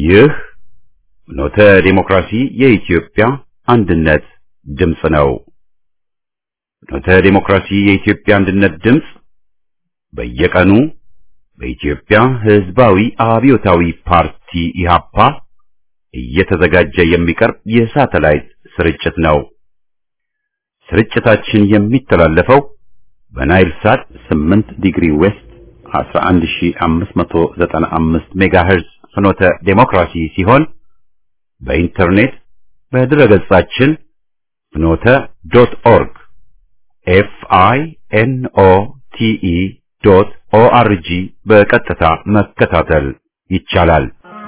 ይህ ኖተ ዴሞክራሲ የኢትዮጵያ አንድነት ድምፅ ነው። ኖተ ዴሞክራሲ የኢትዮጵያ አንድነት ድምፅ በየቀኑ በኢትዮጵያ ሕዝባዊ አብዮታዊ ፓርቲ ኢህአፓ እየተዘጋጀ የሚቀርብ የሳተላይት ስርጭት ነው። ስርጭታችን የሚተላለፈው በናይል ሳት 8 ዲግሪ ዌስት 11595 ሜጋሄርዝ ፍኖተ ዴሞክራሲ ሲሆን በኢንተርኔት በድረገጻችን ፍኖተ ዶት ኦርግ ኤፍ አይ ኤን ኦ ቲ ኢ ዶት ኦ አር ጂ በቀጥታ መከታተል ይቻላል።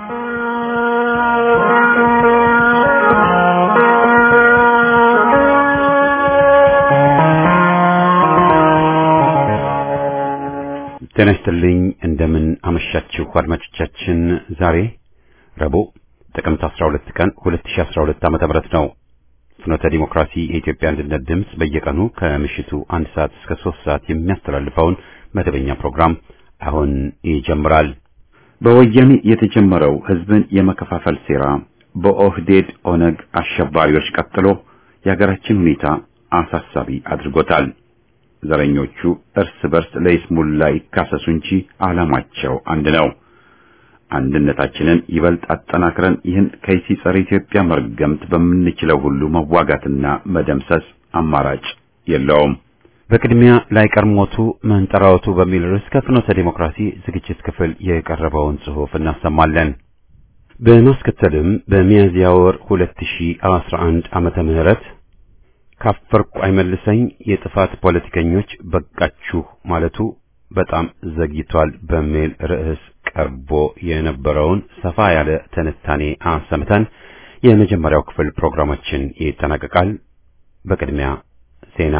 ጤና ይስጥልኝ። እንደምን አመሻችሁ አድማጮቻችን። ዛሬ ረቡዕ ጥቅምት 12 ቀን 2012 ዓ.ም ነው። ፍኖተ ዲሞክራሲ የኢትዮጵያ አንድነት ድምፅ በየቀኑ ከምሽቱ አንድ ሰዓት እስከ ሶስት ሰዓት የሚያስተላልፈውን መደበኛ ፕሮግራም አሁን ይጀምራል። በወያኔ የተጀመረው ህዝብን የመከፋፈል ሴራ በኦህዴድ ኦነግ አሸባሪዎች ቀጥሎ የሀገራችን ሁኔታ አሳሳቢ አድርጎታል። ዘረኞቹ እርስ በርስ ለይስሙላ ይካሰሱ እንጂ ዓላማቸው አንድ ነው። አንድነታችንን ይበልጥ አጠናክረን ይህን ከይሲ ጸረ ኢትዮጵያ መርገምት በምንችለው ሁሉ መዋጋትና መደምሰስ አማራጭ የለውም። በቅድሚያ ላይቀር ሞቱ መንጠራወቱ በሚል ርዕስ ከፍኖተ ዲሞክራሲ ዝግጅት ክፍል የቀረበውን ጽሑፍ እናሰማለን። በማስከተልም በሚያዝያ ወር 2011 ዓመተ ምህረት ካፈርኩ አይመልሰኝ የጥፋት ፖለቲከኞች በቃችሁ ማለቱ በጣም ዘግይቷል በሚል ርዕስ ቀርቦ የነበረውን ሰፋ ያለ ትንታኔ አሰምተን የመጀመሪያው ክፍል ፕሮግራማችን ይጠናቀቃል። በቅድሚያ ዜና።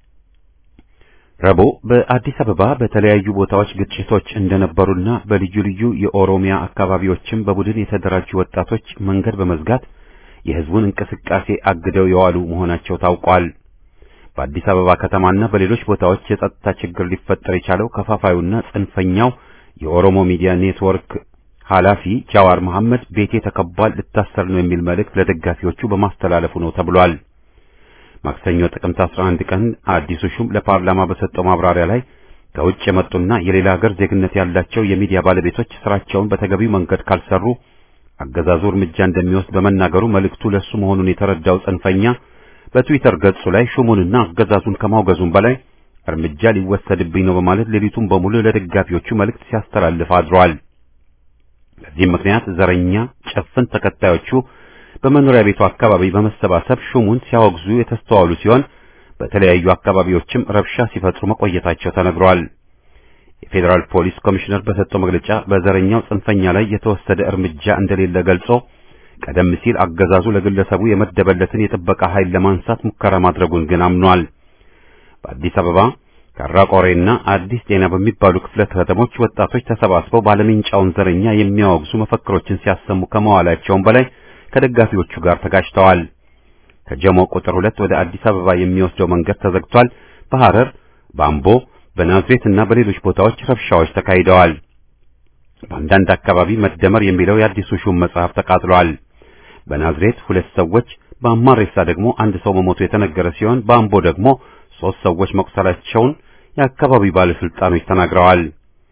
ረቡዕ በአዲስ አበባ በተለያዩ ቦታዎች ግጭቶች እንደነበሩና በልዩ ልዩ የኦሮሚያ አካባቢዎችም በቡድን የተደራጁ ወጣቶች መንገድ በመዝጋት የሕዝቡን እንቅስቃሴ አግደው የዋሉ መሆናቸው ታውቋል። በአዲስ አበባ ከተማና በሌሎች ቦታዎች የጸጥታ ችግር ሊፈጠር የቻለው ከፋፋዩና ጽንፈኛው የኦሮሞ ሚዲያ ኔትወርክ ኃላፊ ጃዋር መሐመድ ቤቴ ተከቧል፣ ልታሰር ነው የሚል መልእክት ለደጋፊዎቹ በማስተላለፉ ነው ተብሏል። ማክሰኞ ጥቅምት 11 ቀን አዲሱ ሹም ለፓርላማ በሰጠው ማብራሪያ ላይ ከውጭ የመጡና የሌላ ሀገር ዜግነት ያላቸው የሚዲያ ባለቤቶች ስራቸውን በተገቢው መንገድ ካልሰሩ አገዛዙ እርምጃ እንደሚወስድ በመናገሩ መልእክቱ ለሱ መሆኑን የተረዳው ጽንፈኛ በትዊተር ገጹ ላይ ሹሙንና አገዛዙን ከማውገዙም በላይ እርምጃ ሊወሰድብኝ ነው በማለት ሌሊቱን በሙሉ ለደጋፊዎቹ መልእክት ሲያስተላልፍ አድሯል። በዚህም ምክንያት ዘረኛ ጭፍን ተከታዮቹ በመኖሪያ ቤቱ አካባቢ በመሰባሰብ ሹሙን ሲያወግዙ የተስተዋሉ ሲሆን በተለያዩ አካባቢዎችም ረብሻ ሲፈጥሩ መቆየታቸው ተነግሯል። የፌዴራል ፖሊስ ኮሚሽነር በሰጠው መግለጫ በዘረኛው ጽንፈኛ ላይ የተወሰደ እርምጃ እንደሌለ ገልጾ ቀደም ሲል አገዛዙ ለግለሰቡ የመደበለትን የጥበቃ ኃይል ለማንሳት ሙከራ ማድረጉን ግን አምኗል። በአዲስ አበባ ካራቆሬና አዲስ ጤና በሚባሉ ክፍለ ከተሞች ወጣቶች ተሰባስበው ባለሜንጫውን ዘረኛ የሚያወግዙ መፈክሮችን ሲያሰሙ ከመዋላቸውም በላይ ከደጋፊዎቹ ጋር ተጋጭተዋል። ከጀሞ ቁጥር ሁለት ወደ አዲስ አበባ የሚወስደው መንገድ ተዘግቷል። በሐረር፣ በአምቦ፣ በናዝሬት እና በሌሎች ቦታዎች ረብሻዎች ተካሂደዋል። በአንዳንድ አካባቢ መደመር የሚለው የአዲሱ ሹም መጽሐፍ ተቃጥሏል። በናዝሬት ሁለት ሰዎች፣ በአማሬሳ ደግሞ አንድ ሰው መሞቱ የተነገረ ሲሆን በአምቦ ደግሞ ሶስት ሰዎች መቁሰላቸውን የአካባቢው ባለስልጣኖች ተናግረዋል።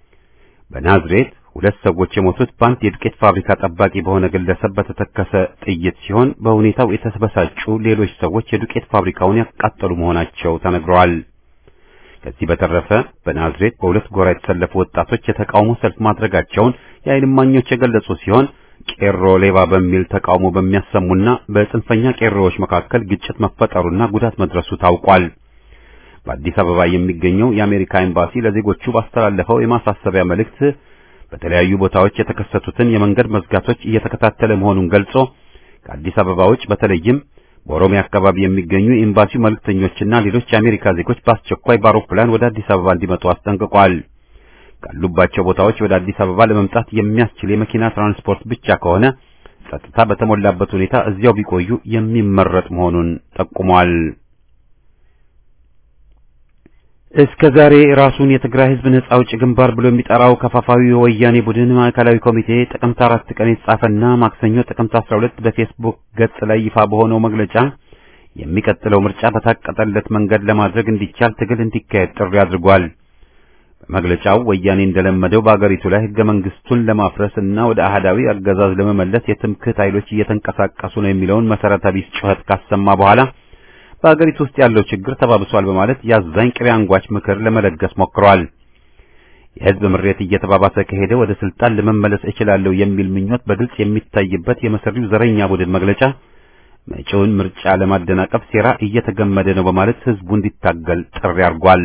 በናዝሬት ሁለት ሰዎች የሞቱት በአንድ የዱቄት ፋብሪካ ጠባቂ በሆነ ግለሰብ በተተከሰ ጥይት ሲሆን በሁኔታው የተበሳጩ ሌሎች ሰዎች የዱቄት ፋብሪካውን ያቃጠሉ መሆናቸው ተነግረዋል። ከዚህ በተረፈ በናዝሬት በሁለት ጎራ የተሰለፉ ወጣቶች የተቃውሞ ሰልፍ ማድረጋቸውን የዓይን እማኞች የገለጹ ሲሆን ቄሮ ሌባ በሚል ተቃውሞ በሚያሰሙና በጽንፈኛ ቄሮዎች መካከል ግጭት መፈጠሩና ጉዳት መድረሱ ታውቋል። በአዲስ አበባ የሚገኘው የአሜሪካ ኤምባሲ ለዜጎቹ ባስተላለፈው የማሳሰቢያ መልእክት በተለያዩ ቦታዎች የተከሰቱትን የመንገድ መዝጋቶች እየተከታተለ መሆኑን ገልጾ ከአዲስ አበባ ውጭ በተለይም በኦሮሚያ አካባቢ የሚገኙ የኤምባሲው መልእክተኞችና ሌሎች የአሜሪካ ዜጎች በአስቸኳይ በአውሮፕላን ወደ አዲስ አበባ እንዲመጡ አስጠንቅቋል። ካሉባቸው ቦታዎች ወደ አዲስ አበባ ለመምጣት የሚያስችል የመኪና ትራንስፖርት ብቻ ከሆነ ጸጥታ በተሞላበት ሁኔታ እዚያው ቢቆዩ የሚመረጥ መሆኑን ጠቁሟል። እስከ ዛሬ ራሱን የትግራይ ህዝብ ነጻ አውጪ ግንባር ብሎ የሚጠራው ከፋፋዊ የወያኔ ቡድን ማዕከላዊ ኮሚቴ ጥቅምት አራት ቀን የተጻፈና ማክሰኞ ጥቅምት 12 በፌስቡክ ገጽ ላይ ይፋ በሆነው መግለጫ የሚቀጥለው ምርጫ በታቀጠለት መንገድ ለማድረግ እንዲቻል ትግል እንዲካሄድ ጥሪ አድርጓል። በመግለጫው ወያኔ እንደለመደው በአገሪቱ ላይ ህገ መንግስቱን ለማፍረስ እና ወደ አህዳዊ አገዛዝ ለመመለስ የትምክህት ኃይሎች እየተንቀሳቀሱ ነው የሚለውን መሰረተ ቢስ ጩኸት ካሰማ በኋላ በአገሪቱ ውስጥ ያለው ችግር ተባብሷል በማለት ያዛኝ ቅቤ አንጓች ምክር ለመለገስ ሞክሯል። የህዝብ ምሬት እየተባባሰ ከሄደ ወደ ስልጣን ለመመለስ እችላለሁ የሚል ምኞት በግልጽ የሚታይበት የመሰሪው ዘረኛ ቡድን መግለጫ መጪውን ምርጫ ለማደናቀፍ ሴራ እየተገመደ ነው በማለት ህዝቡ እንዲታገል ጥሪ አድርጓል።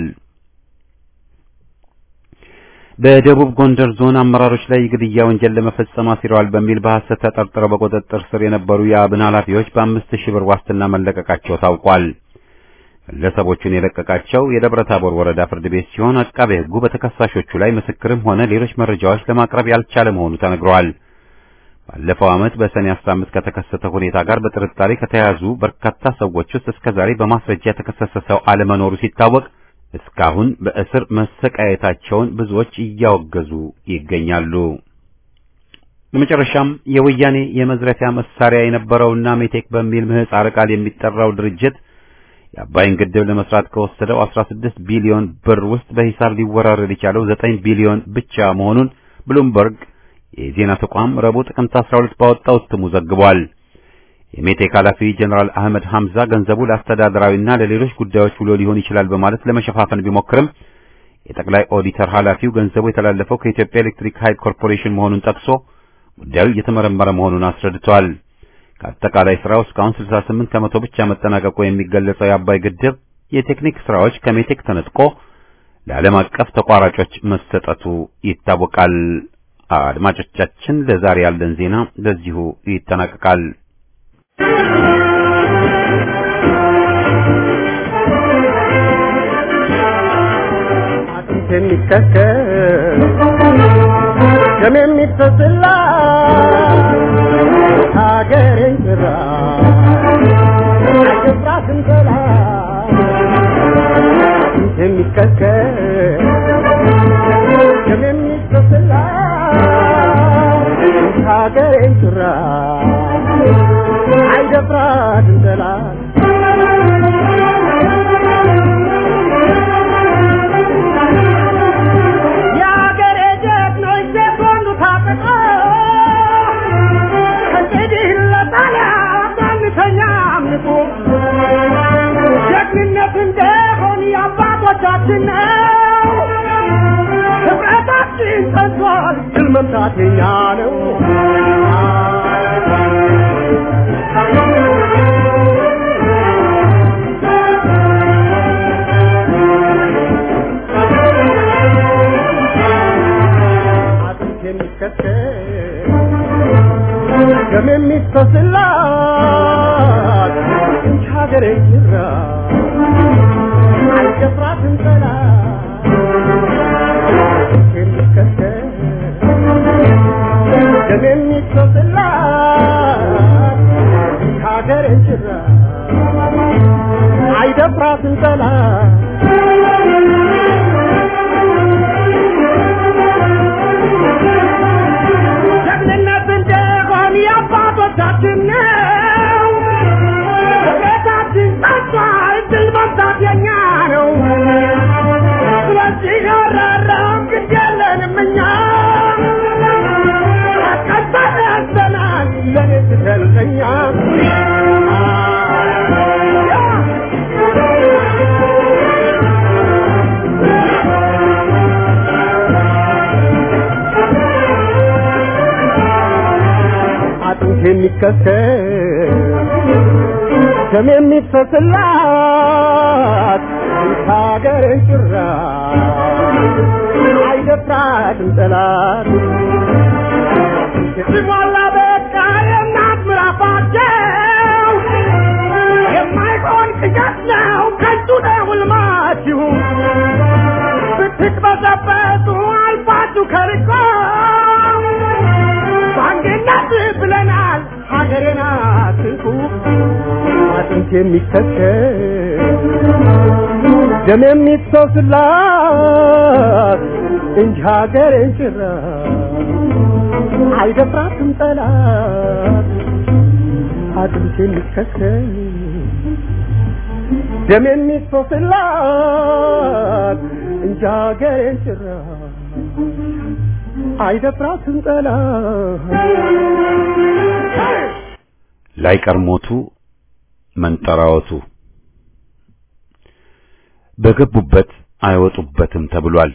በደቡብ ጎንደር ዞን አመራሮች ላይ የግድያ ወንጀል ለመፈጸም አሲረዋል በሚል በሐሰት ተጠርጥረው በቁጥጥር ስር የነበሩ የአብን ኃላፊዎች በአምስት ሺህ ብር ዋስትና መለቀቃቸው ታውቋል። ግለሰቦቹን የለቀቃቸው የደብረ ታቦር ወረዳ ፍርድ ቤት ሲሆን አቃቤ ሕጉ በተከሳሾቹ ላይ ምስክርም ሆነ ሌሎች መረጃዎች ለማቅረብ ያልቻለ መሆኑ ተነግሯል። ባለፈው ዓመት በሰኔ 15 ከተከሰተ ሁኔታ ጋር በጥርጣሬ ከተያዙ በርካታ ሰዎች ውስጥ እስከዛሬ በማስረጃ የተከሰሰ ሰው አለመኖሩ ሲታወቅ እስካሁን በእስር መሰቃየታቸውን ብዙዎች እያወገዙ ይገኛሉ። በመጨረሻም የወያኔ የመዝረፊያ መሳሪያ የነበረውና ሜቴክ በሚል ምህጻረ ቃል የሚጠራው ድርጅት የአባይን ግድብ ለመስራት ከወሰደው 16 ቢሊዮን ብር ውስጥ በሂሳብ ሊወራረድ የቻለው 9 ቢሊዮን ብቻ መሆኑን ብሉምበርግ የዜና ተቋም ረቡዕ ጥቅምት 12 ባወጣው እትሙ ዘግቧል። የሜቴክ ኃላፊ ጀነራል አህመድ ሐምዛ ገንዘቡ ለአስተዳደራዊና ለሌሎች ጉዳዮች ውሎ ሊሆን ይችላል በማለት ለመሸፋፈን ቢሞክርም የጠቅላይ ኦዲተር ኃላፊው ገንዘቡ የተላለፈው ከኢትዮጵያ ኤሌክትሪክ ኃይል ኮርፖሬሽን መሆኑን ጠቅሶ ጉዳዩ እየተመረመረ መሆኑን አስረድቷል። ከአጠቃላይ ስራው እስካሁን 68 ከመቶ ብቻ መጠናቀቁ የሚገለጸው የአባይ ግድብ የቴክኒክ ስራዎች ከሜቴክ ተነጥቆ ለዓለም አቀፍ ተቋራጮች መሰጠቱ ይታወቃል። አድማጮቻችን፣ ለዛሬ ያለን ዜና በዚሁ ይጠናቀቃል። አጥንት የሚከከል ደም የሚፈስላ ሀገሬን ጭራ አይገፍራትም ጠላት አጥንት የሚከከል ደም የሚፈስላ ሀገሬን ጭራ አይደፍራትም ጠላት የአገሬ ጀግኖች ሴቶንዱ ታጥቆ ከእንግዲህ ለጣሊያን አንተኛ አምልኮ ጀግንነት እንደሆን የአባቶቻችን ነው። ህብረታችን ጸንቷል፣ ድል መምታት የኛ ነው። አጥንት የሚከተል ደም የሚፈስላት እንጂ ሀገሬ ጅራ አይደፍራትም ጠላት አጥንት የሚከተል ደም የሚፈስላት እንጂ ሀገሬ ጅራ አይደፍራትም ጠላት ጀግንነት እንደሆን የአባቶቻችን ነው። ህብረታችን ጸንቷል፣ ድል መምታት የኛ ነው። ስለዚህ ያራራም ግድ የለንም እኛ ቀጠለ ያዘናል ለኔ ስትልቀኛ አጥንት የሚከሰል ደም የሚፈስላት ሀገርን ጭራ አይደፍራትም ጠላት ሲሟላ በቃ የእናት ምራፋቸው የማይሆን ቅዠት ነው ከንቱ ነው ሕልማችሁ ብትቅበዘበዙ አልፋችሁ ከርቆ በአንድነት ብለናል ሀገሬን አትንኩ አጥንት የሚከተል ደም የሚፈስላት እንጂ ሀገሬን ጭራ አይደፍራትም ጠላት አጥንት የሚከስከኝ ደም የሚፈስላት እንጂ ሀገሬን ጭራ አይደፍራትም ጠላት ላይቀር ሞቱ መንጠራወቱ በገቡበት አይወጡበትም ተብሏል።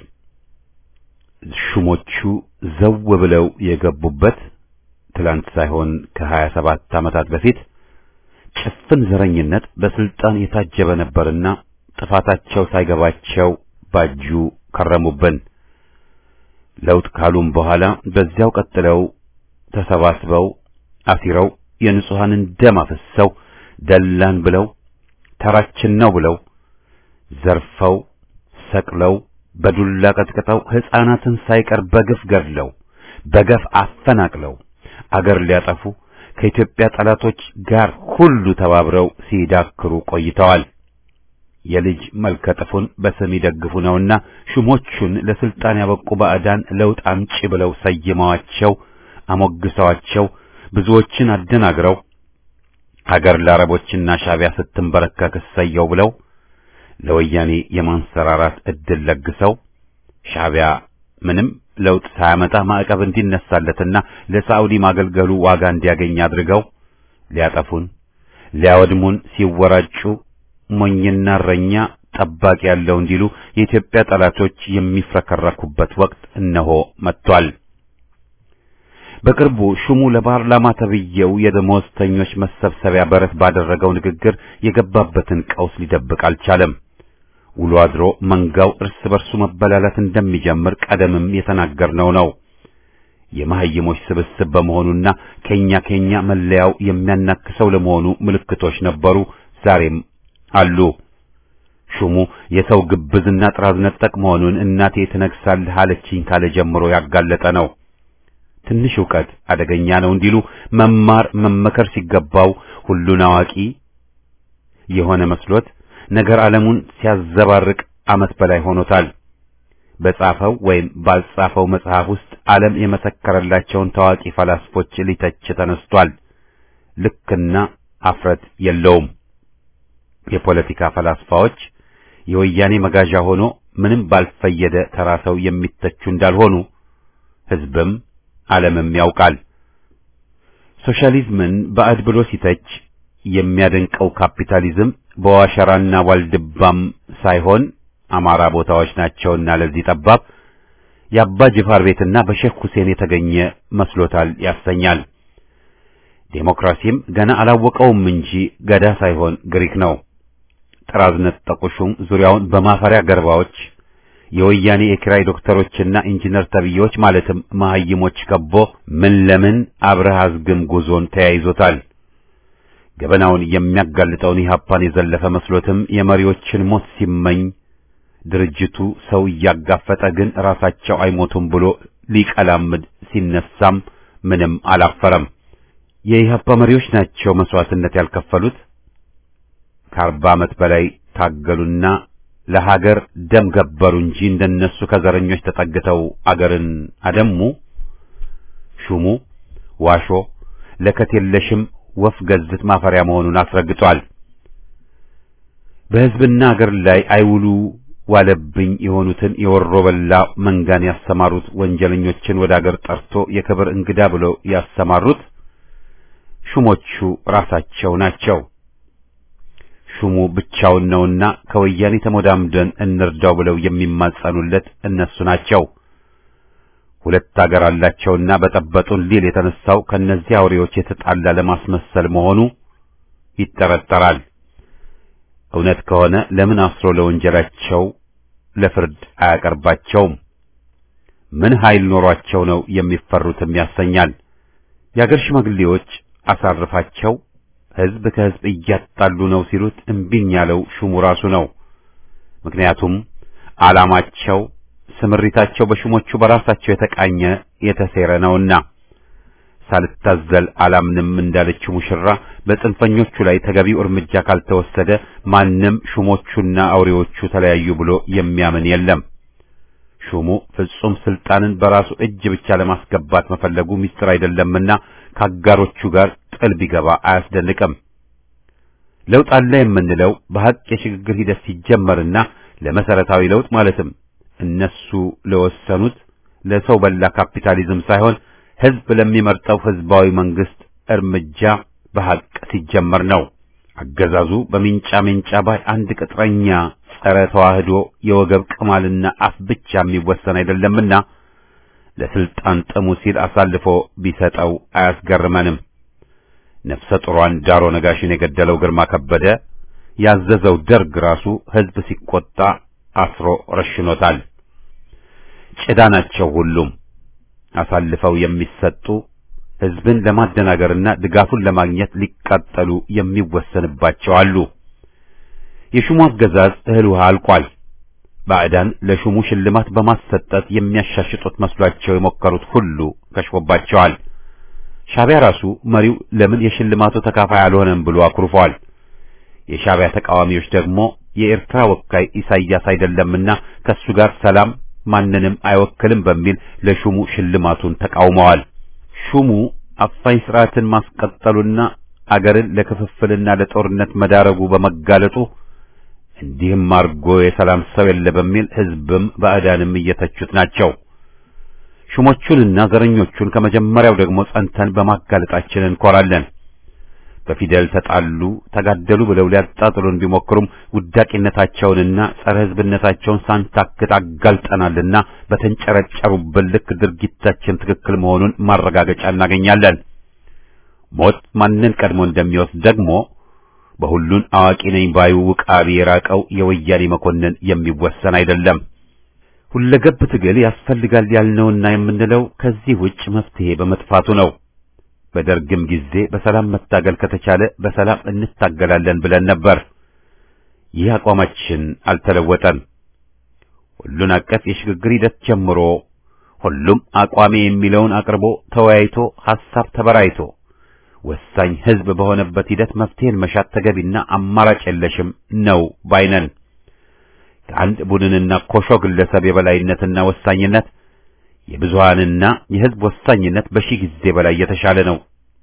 ሹሞቹ ዘው ብለው የገቡበት ትላንት ሳይሆን ከሀያ ሰባት ዓመታት በፊት ጭፍን ዘረኝነት በስልጣን የታጀበ ነበርና ጥፋታቸው ሳይገባቸው ባጁ ከረሙብን። ለውጥ ካሉም በኋላ በዚያው ቀጥለው ተሰባስበው አሲረው የንጹሐንን ደም አፍሰው ደላን ብለው ተራችን ነው ብለው ዘርፈው ሰቅለው በዱላ ቀጥቅጠው ሕፃናትን ሳይቀር በግፍ ገድለው በገፍ አፈናቅለው አገር ሊያጠፉ ከኢትዮጵያ ጠላቶች ጋር ሁሉ ተባብረው ሲዳክሩ ቆይተዋል። የልጅ መልከጥፉን በስም ይደግፉ ነውና ሹሞቹን ለስልጣን ያበቁ ባዕዳን ለውጥ አምጪ ብለው ሰይመዋቸው አሞግሰዋቸው ብዙዎችን አደናግረው ሀገር ለአረቦችና ሻቢያ ስትንበረከክ እሰየው ብለው ለወያኔ የማንሰራራት እድል ለግሰው ሻቢያ ምንም ለውጥ ሳያመጣ ማዕቀብ እንዲነሳለትና ለሳዑዲ ማገልገሉ ዋጋ እንዲያገኝ አድርገው ሊያጠፉን ሊያወድሙን ሲወራጩ ሞኝና እረኛ ጠባቂ ያለው እንዲሉ የኢትዮጵያ ጠላቶች የሚፍረከረኩበት ወቅት እነሆ መጥቷል። በቅርቡ ሹሙ ለፓርላማ ተብዬው የደመወዝተኞች መሰብሰቢያ በረት ባደረገው ንግግር የገባበትን ቀውስ ሊደብቅ አልቻለም። ውሎ አድሮ መንጋው እርስ በርሱ መበላላት እንደሚጀምር ቀደምም የተናገርነው ነው። የመሐይሞች ስብስብ በመሆኑና ከኛ ከኛ መለያው የሚያናክሰው ለመሆኑ ምልክቶች ነበሩ፣ ዛሬም አሉ። ሹሙ የሰው ግብዝና ጥራዝ ነጠቅ መሆኑን እናቴ ትነግሳለህ አለችኝ ካለ ጀምሮ ያጋለጠ ነው። ትንሽ ዕውቀት አደገኛ ነው እንዲሉ መማር መመከር ሲገባው ሁሉን አዋቂ የሆነ መስሎት ነገር ዓለሙን ሲያዘባርቅ ዓመት በላይ ሆኖታል። በጻፈው ወይም ባልጻፈው መጽሐፍ ውስጥ ዓለም የመሰከረላቸውን ታዋቂ ፈላስፎች ሊተች ተነስቷል። ልክና አፍረት የለውም። የፖለቲካ ፈላስፋዎች የወያኔ መጋዣ ሆኖ ምንም ባልፈየደ ተራ ሰው የሚተቹ እንዳልሆኑ ሕዝብም ዓለምም ያውቃል። ሶሻሊዝምን ባዕድ ብሎ ሲተች የሚያደንቀው ካፒታሊዝም በዋሸራና ዋልድባም ሳይሆን አማራ ቦታዎች ናቸውና ለዚህ ጠባብ የአባ ጅፋር ቤትና በሼክ ሁሴን የተገኘ መስሎታል ያሰኛል። ዴሞክራሲም ገና አላወቀውም እንጂ ገዳ ሳይሆን ግሪክ ነው። ጥራዝ ነጠቁ ሹም ዙሪያውን በማፈሪያ ገርባዎች የወያኔ የኪራይ ዶክተሮችና ኢንጂነር ተብዬዎች ማለትም መሐይሞች ከቦ ምን ለምን አብረህ አዝግም ጉዞን ተያይዞታል። ገበናውን የሚያጋልጠውን ኢህአፓን የዘለፈ መስሎትም የመሪዎችን ሞት ሲመኝ ድርጅቱ ሰው እያጋፈጠ ግን ራሳቸው አይሞቱም ብሎ ሊቀላምድ ሲነሳም ምንም አላፈረም። የኢህአፓ መሪዎች ናቸው መስዋዕትነት ያልከፈሉት። ከአርባ ዓመት በላይ ታገሉና ለሀገር ደም ገበሩ እንጂ እንደነሱ ከዘረኞች ተጠግተው አገርን አደሙ። ሹሙ ዋሾ ለከት የለሽም ወፍ ገዝት ማፈሪያ መሆኑን አስረግጧል። በሕዝብና አገር ላይ አይውሉ ዋለብኝ የሆኑትን የወሮ በላ መንጋን ያሰማሩት ወንጀለኞችን ወደ አገር ጠርቶ የክብር እንግዳ ብለው ያሰማሩት ሹሞቹ ራሳቸው ናቸው። ሹሙ ብቻውን ነውና ከወያኔ ተሞዳምደን እንርዳው ብለው የሚማጸኑለት እነሱ ናቸው። ሁለት አገር አላቸውና በጠበጡን ሊል የተነሳው ከነዚህ አውሬዎች የተጣላ ለማስመሰል መሆኑ ይጠረጠራል። እውነት ከሆነ ለምን አስሮ ለወንጀላቸው ለፍርድ አያቀርባቸውም? ምን ኃይል ኖሯቸው ነው የሚፈሩትም ያሰኛል። የአገር ሽማግሌዎች አሳርፋቸው ሕዝብ ከሕዝብ እያጣሉ ነው ሲሉት እምቢኝ ያለው ሹሙ ራሱ ነው። ምክንያቱም ዓላማቸው፣ ስምሪታቸው በሹሞቹ በራሳቸው የተቃኘ የተሴረ ነውና ሳልታዘል አላምንም እንዳለችው ሙሽራ በጽንፈኞቹ ላይ ተገቢው እርምጃ ካልተወሰደ ማንም ሹሞቹና አውሬዎቹ ተለያዩ ብሎ የሚያምን የለም። ሹሙ ፍጹም ስልጣንን በራሱ እጅ ብቻ ለማስገባት መፈለጉ ሚስጥር አይደለምና ከአጋሮቹ ጋር ጥል ቢገባ አያስደንቅም። ለውጥ አለ የምንለው በሐቅ የሽግግር ሂደት ሲጀመርና ለመሰረታዊ ለውጥ ማለትም እነሱ ለወሰኑት ለሰው በላ ካፒታሊዝም ሳይሆን ህዝብ ለሚመርጠው ህዝባዊ መንግስት እርምጃ በሐቅ ሲጀመር ነው። አገዛዙ በሚንጫ ሚንጫ ባይ አንድ ቅጥረኛ ጸረ ተዋህዶ የወገብ ቅማልና አፍ ብቻ የሚወሰን አይደለምና ለስልጣን ጥሙ ሲል አሳልፎ ቢሰጠው አያስገርመንም። ነፍሰ ጡሯን ዳሮ ነጋሽን የገደለው ግርማ ከበደ ያዘዘው ደርግ ራሱ ህዝብ ሲቆጣ አስሮ ረሽኖታል። ጭዳ ናቸው ሁሉም አሳልፈው የሚሰጡ ህዝብን ለማደናገርና ድጋፉን ለማግኘት ሊቃጠሉ የሚወሰንባቸው አሉ። የሹሙ አገዛዝ እህል ውሃ አልቋል። ባዕዳን ለሹሙ ሽልማት በማሰጠት የሚያሻሽጡት መስሏቸው የሞከሩት ሁሉ ከሽፎባቸዋል። ሻዕቢያ ራሱ መሪው ለምን የሽልማቱ ተካፋይ አልሆነም ብሎ አኩርፏል። የሻዕቢያ ተቃዋሚዎች ደግሞ የኤርትራ ወካይ ኢሳይያስ አይደለምና ከሱ ጋር ሰላም ማንንም አይወክልም በሚል ለሹሙ ሽልማቱን ተቃውመዋል። ሹሙ አፋኝ ስርዓትን ማስቀጠሉና አገርን ለክፍፍልና ለጦርነት መዳረጉ በመጋለጡ እንዲህም አርጎ የሰላም ሰው የለ በሚል ህዝብም ባዕዳንም እየተቹት ናቸው። ሹሞቹንና ዘረኞቹን ከመጀመሪያው ደግሞ ጸንተን በማጋለጣችን እንኮራለን። በፊደል ተጣሉ፣ ተጋደሉ ብለው ሊያጣጥሉን ቢሞክሩም ውዳቂነታቸውንና ጸረ ህዝብነታቸውን ሳንታክት አጋልጠናልና በተንጨረጨሩብን ልክ ድርጊታችን ትክክል መሆኑን ማረጋገጫ እናገኛለን። ሞት ማንን ቀድሞ እንደሚወስድ ደግሞ በሁሉን አዋቂ ነኝ ባዩ ውቃቢ የራቀው የወያኔ መኮንን የሚወሰን አይደለም። ሁለገብ ትግል ያስፈልጋል ያልነውና የምንለው ከዚህ ውጭ መፍትሄ በመጥፋቱ ነው። በደርግም ጊዜ በሰላም መታገል ከተቻለ በሰላም እንታገላለን ብለን ነበር። ይህ አቋማችን አልተለወጠም። ሁሉን አቀፍ የሽግግር ሂደት ጀምሮ ሁሉም አቋሜ የሚለውን አቅርቦ ተወያይቶ ሐሳብ ተበራይቶ ወሳኝ ህዝብ በሆነበት ሂደት መፍትሄን መሻት ተገቢና አማራጭ የለሽም ነው ባይነን። ከአንድ ቡድንና ኮሾ ግለሰብ የበላይነትና ወሳኝነት የብዙሃንና የህዝብ ወሳኝነት በሺህ ጊዜ በላይ የተሻለ ነው።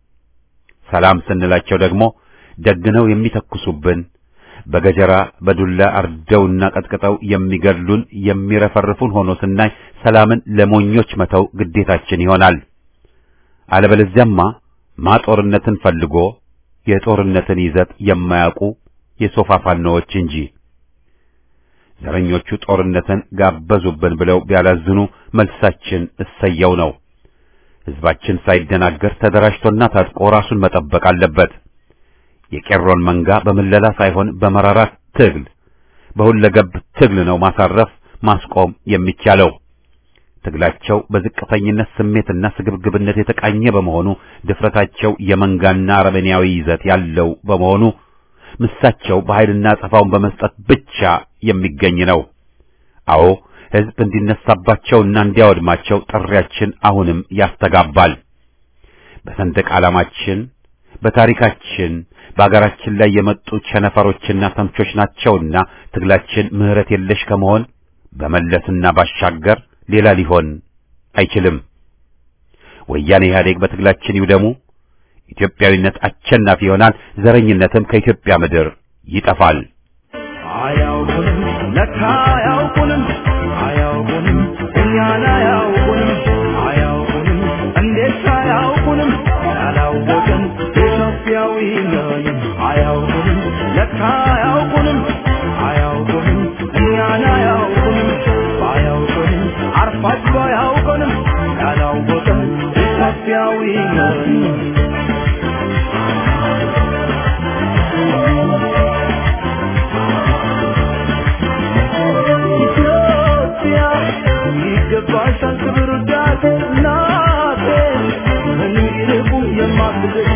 ሰላም ስንላቸው ደግሞ ደግነው የሚተኩሱብን በገጀራ በዱላ አርደውና ቀጥቅጠው የሚገድሉን የሚረፈርፉን ሆኖ ስናይ ሰላምን ለሞኞች መተው ግዴታችን ይሆናል። አለበለዚያማ ማጦርነትን ፈልጎ የጦርነትን ይዘት የማያውቁ የሶፋ ፋኖዎች እንጂ ዘረኞቹ ጦርነትን ጋበዙብን ብለው ቢያላዝኑ መልሳችን እሰየው ነው። ህዝባችን ሳይደናገር ተደራጅቶና ታጥቆ ራሱን መጠበቅ አለበት። የቄሮን መንጋ በምለላ ሳይሆን በመራራ ትግል በሁለገብ ትግል ነው ማሳረፍ ማስቆም የሚቻለው። ትግላቸው በዝቅተኝነት ስሜትና ስግብግብነት የተቃኘ በመሆኑ ድፍረታቸው የመንጋና አረመኔያዊ ይዘት ያለው በመሆኑ ምሳቸው በኃይልና አጸፋውን በመስጠት ብቻ የሚገኝ ነው። አዎ ህዝብ እንዲነሳባቸውና እንዲያወድማቸው ጥሪያችን አሁንም ያስተጋባል። በሰንደቅ ዓላማችን፣ በታሪካችን፣ በአገራችን ላይ የመጡ ቸነፈሮችና ተምቾች ናቸውና ትግላችን ምሕረት የለሽ ከመሆን በመለስና ባሻገር ሌላ ሊሆን አይችልም። ወያኔ ኢህአዴግ በትግላችን ይውደሙ። ኢትዮጵያዊነት አሸናፊ ይሆናል። ዘረኝነትም ከኢትዮጵያ ምድር ይጠፋል። አያውቁንም ለካ አያውቁንም አያውቁንም እኛን አያውቁንም አያውቁንም እንዴት አያውቁንም ያላወቅን ኢትዮጵያዊ ነን አያውቁንም ለካ አያውቁንም አያውቁንም እኛን አያውቁንም አያውቁንም አርፋችሁ አያውቁንም ያላወቅን ኢትዮጵያዊ ነን ኢትዮጵያ ይገባሻል ክብር ውዳሴ እናቴ እንዲርቁ የማትገኝ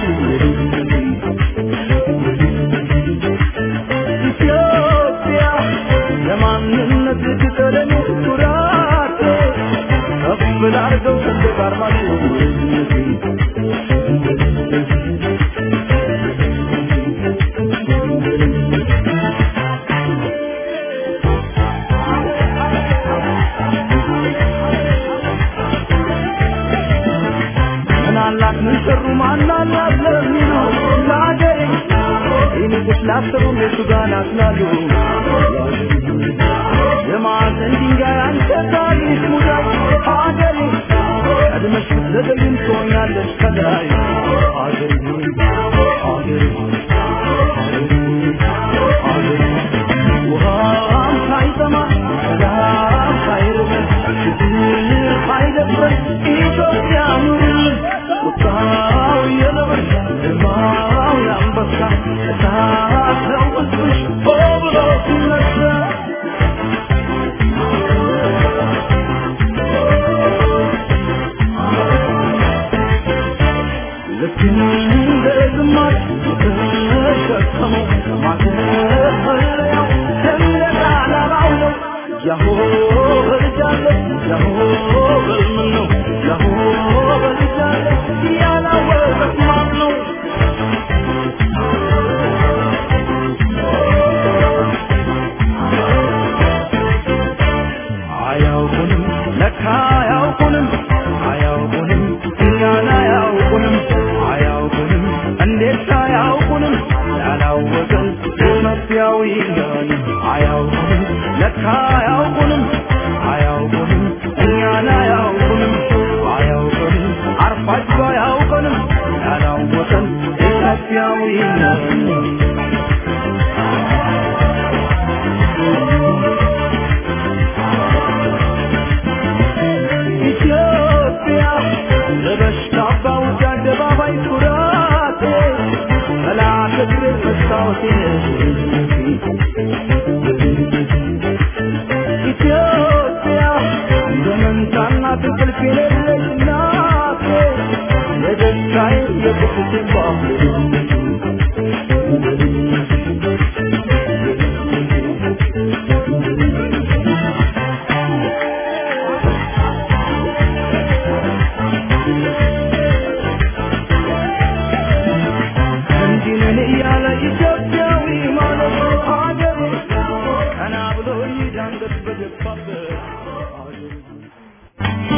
ኢትዮጵያ ለማንነት ትቀለኝ ኩራቴ ከፍ ላርገው ሰንደቅ ዓርማሽ ማናላት ለሚሉ ለአገሬ ይንቁሽ ላሰሩ እነሱ ጋር ናትላሉ የማዕዘን ድንጋይ አንተ ታሪክ ሙዳይ አገሬ ቀድመሽ ብትዘገይም ትሆኛለሽ ከላይ አገሬ አገሬ አገሬ ውሃም ሳይጠማ ሰላም ሳይርበን ችግር ሳይደፍረን ኢትዮጵያ ኑርልን ቁጣው የነብር ግርማው የአንበሳ እሳት ነው ሕዝብሽ ሆ ብሎ ሲነሳ ልክ እንደ ዝማሬ ተሸከመው ማተፈለያው ሰንደቅ ዓላማው ነው። ያሆ በልጃለሁ ያሆ በልምን ነው ያሆ በልጃለሁ ያላወቀት ማን ነው? አያውቁንም ለካ አያውቁንም አያውቁንም እኛን አያውቁንም አያውቁንም እንዴት አያውቁንም ያላወቀን ኢትዮጵያዊ ነን አያውቁንም ለካ አያውቁንም አያውቁንም እኛን አያውቁንም አያውቁንም አርፋችሁ አያውቁንም ያላወቀን ኢትዮጵያዊ ነን ኢትዮጵያ ለበሽታ ባውጃ አደባባይ ኩራቴ መላከ እግር መስታወቴ ኢትዮጵያ እንደ መንታና እንቅልፍ የሌለች እናቴ የደስታዬ የቁስቴ እንዲህ ነን እያለ ኢትዮጵያዊ ማለት ሀገሬ ቀና ብሎ ይዳንገት በገባበት ሀገሬ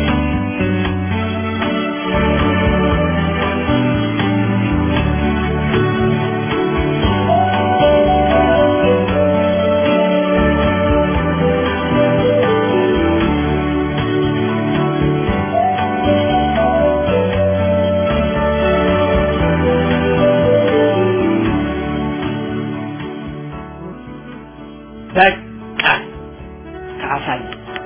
በቃ ከአሳይ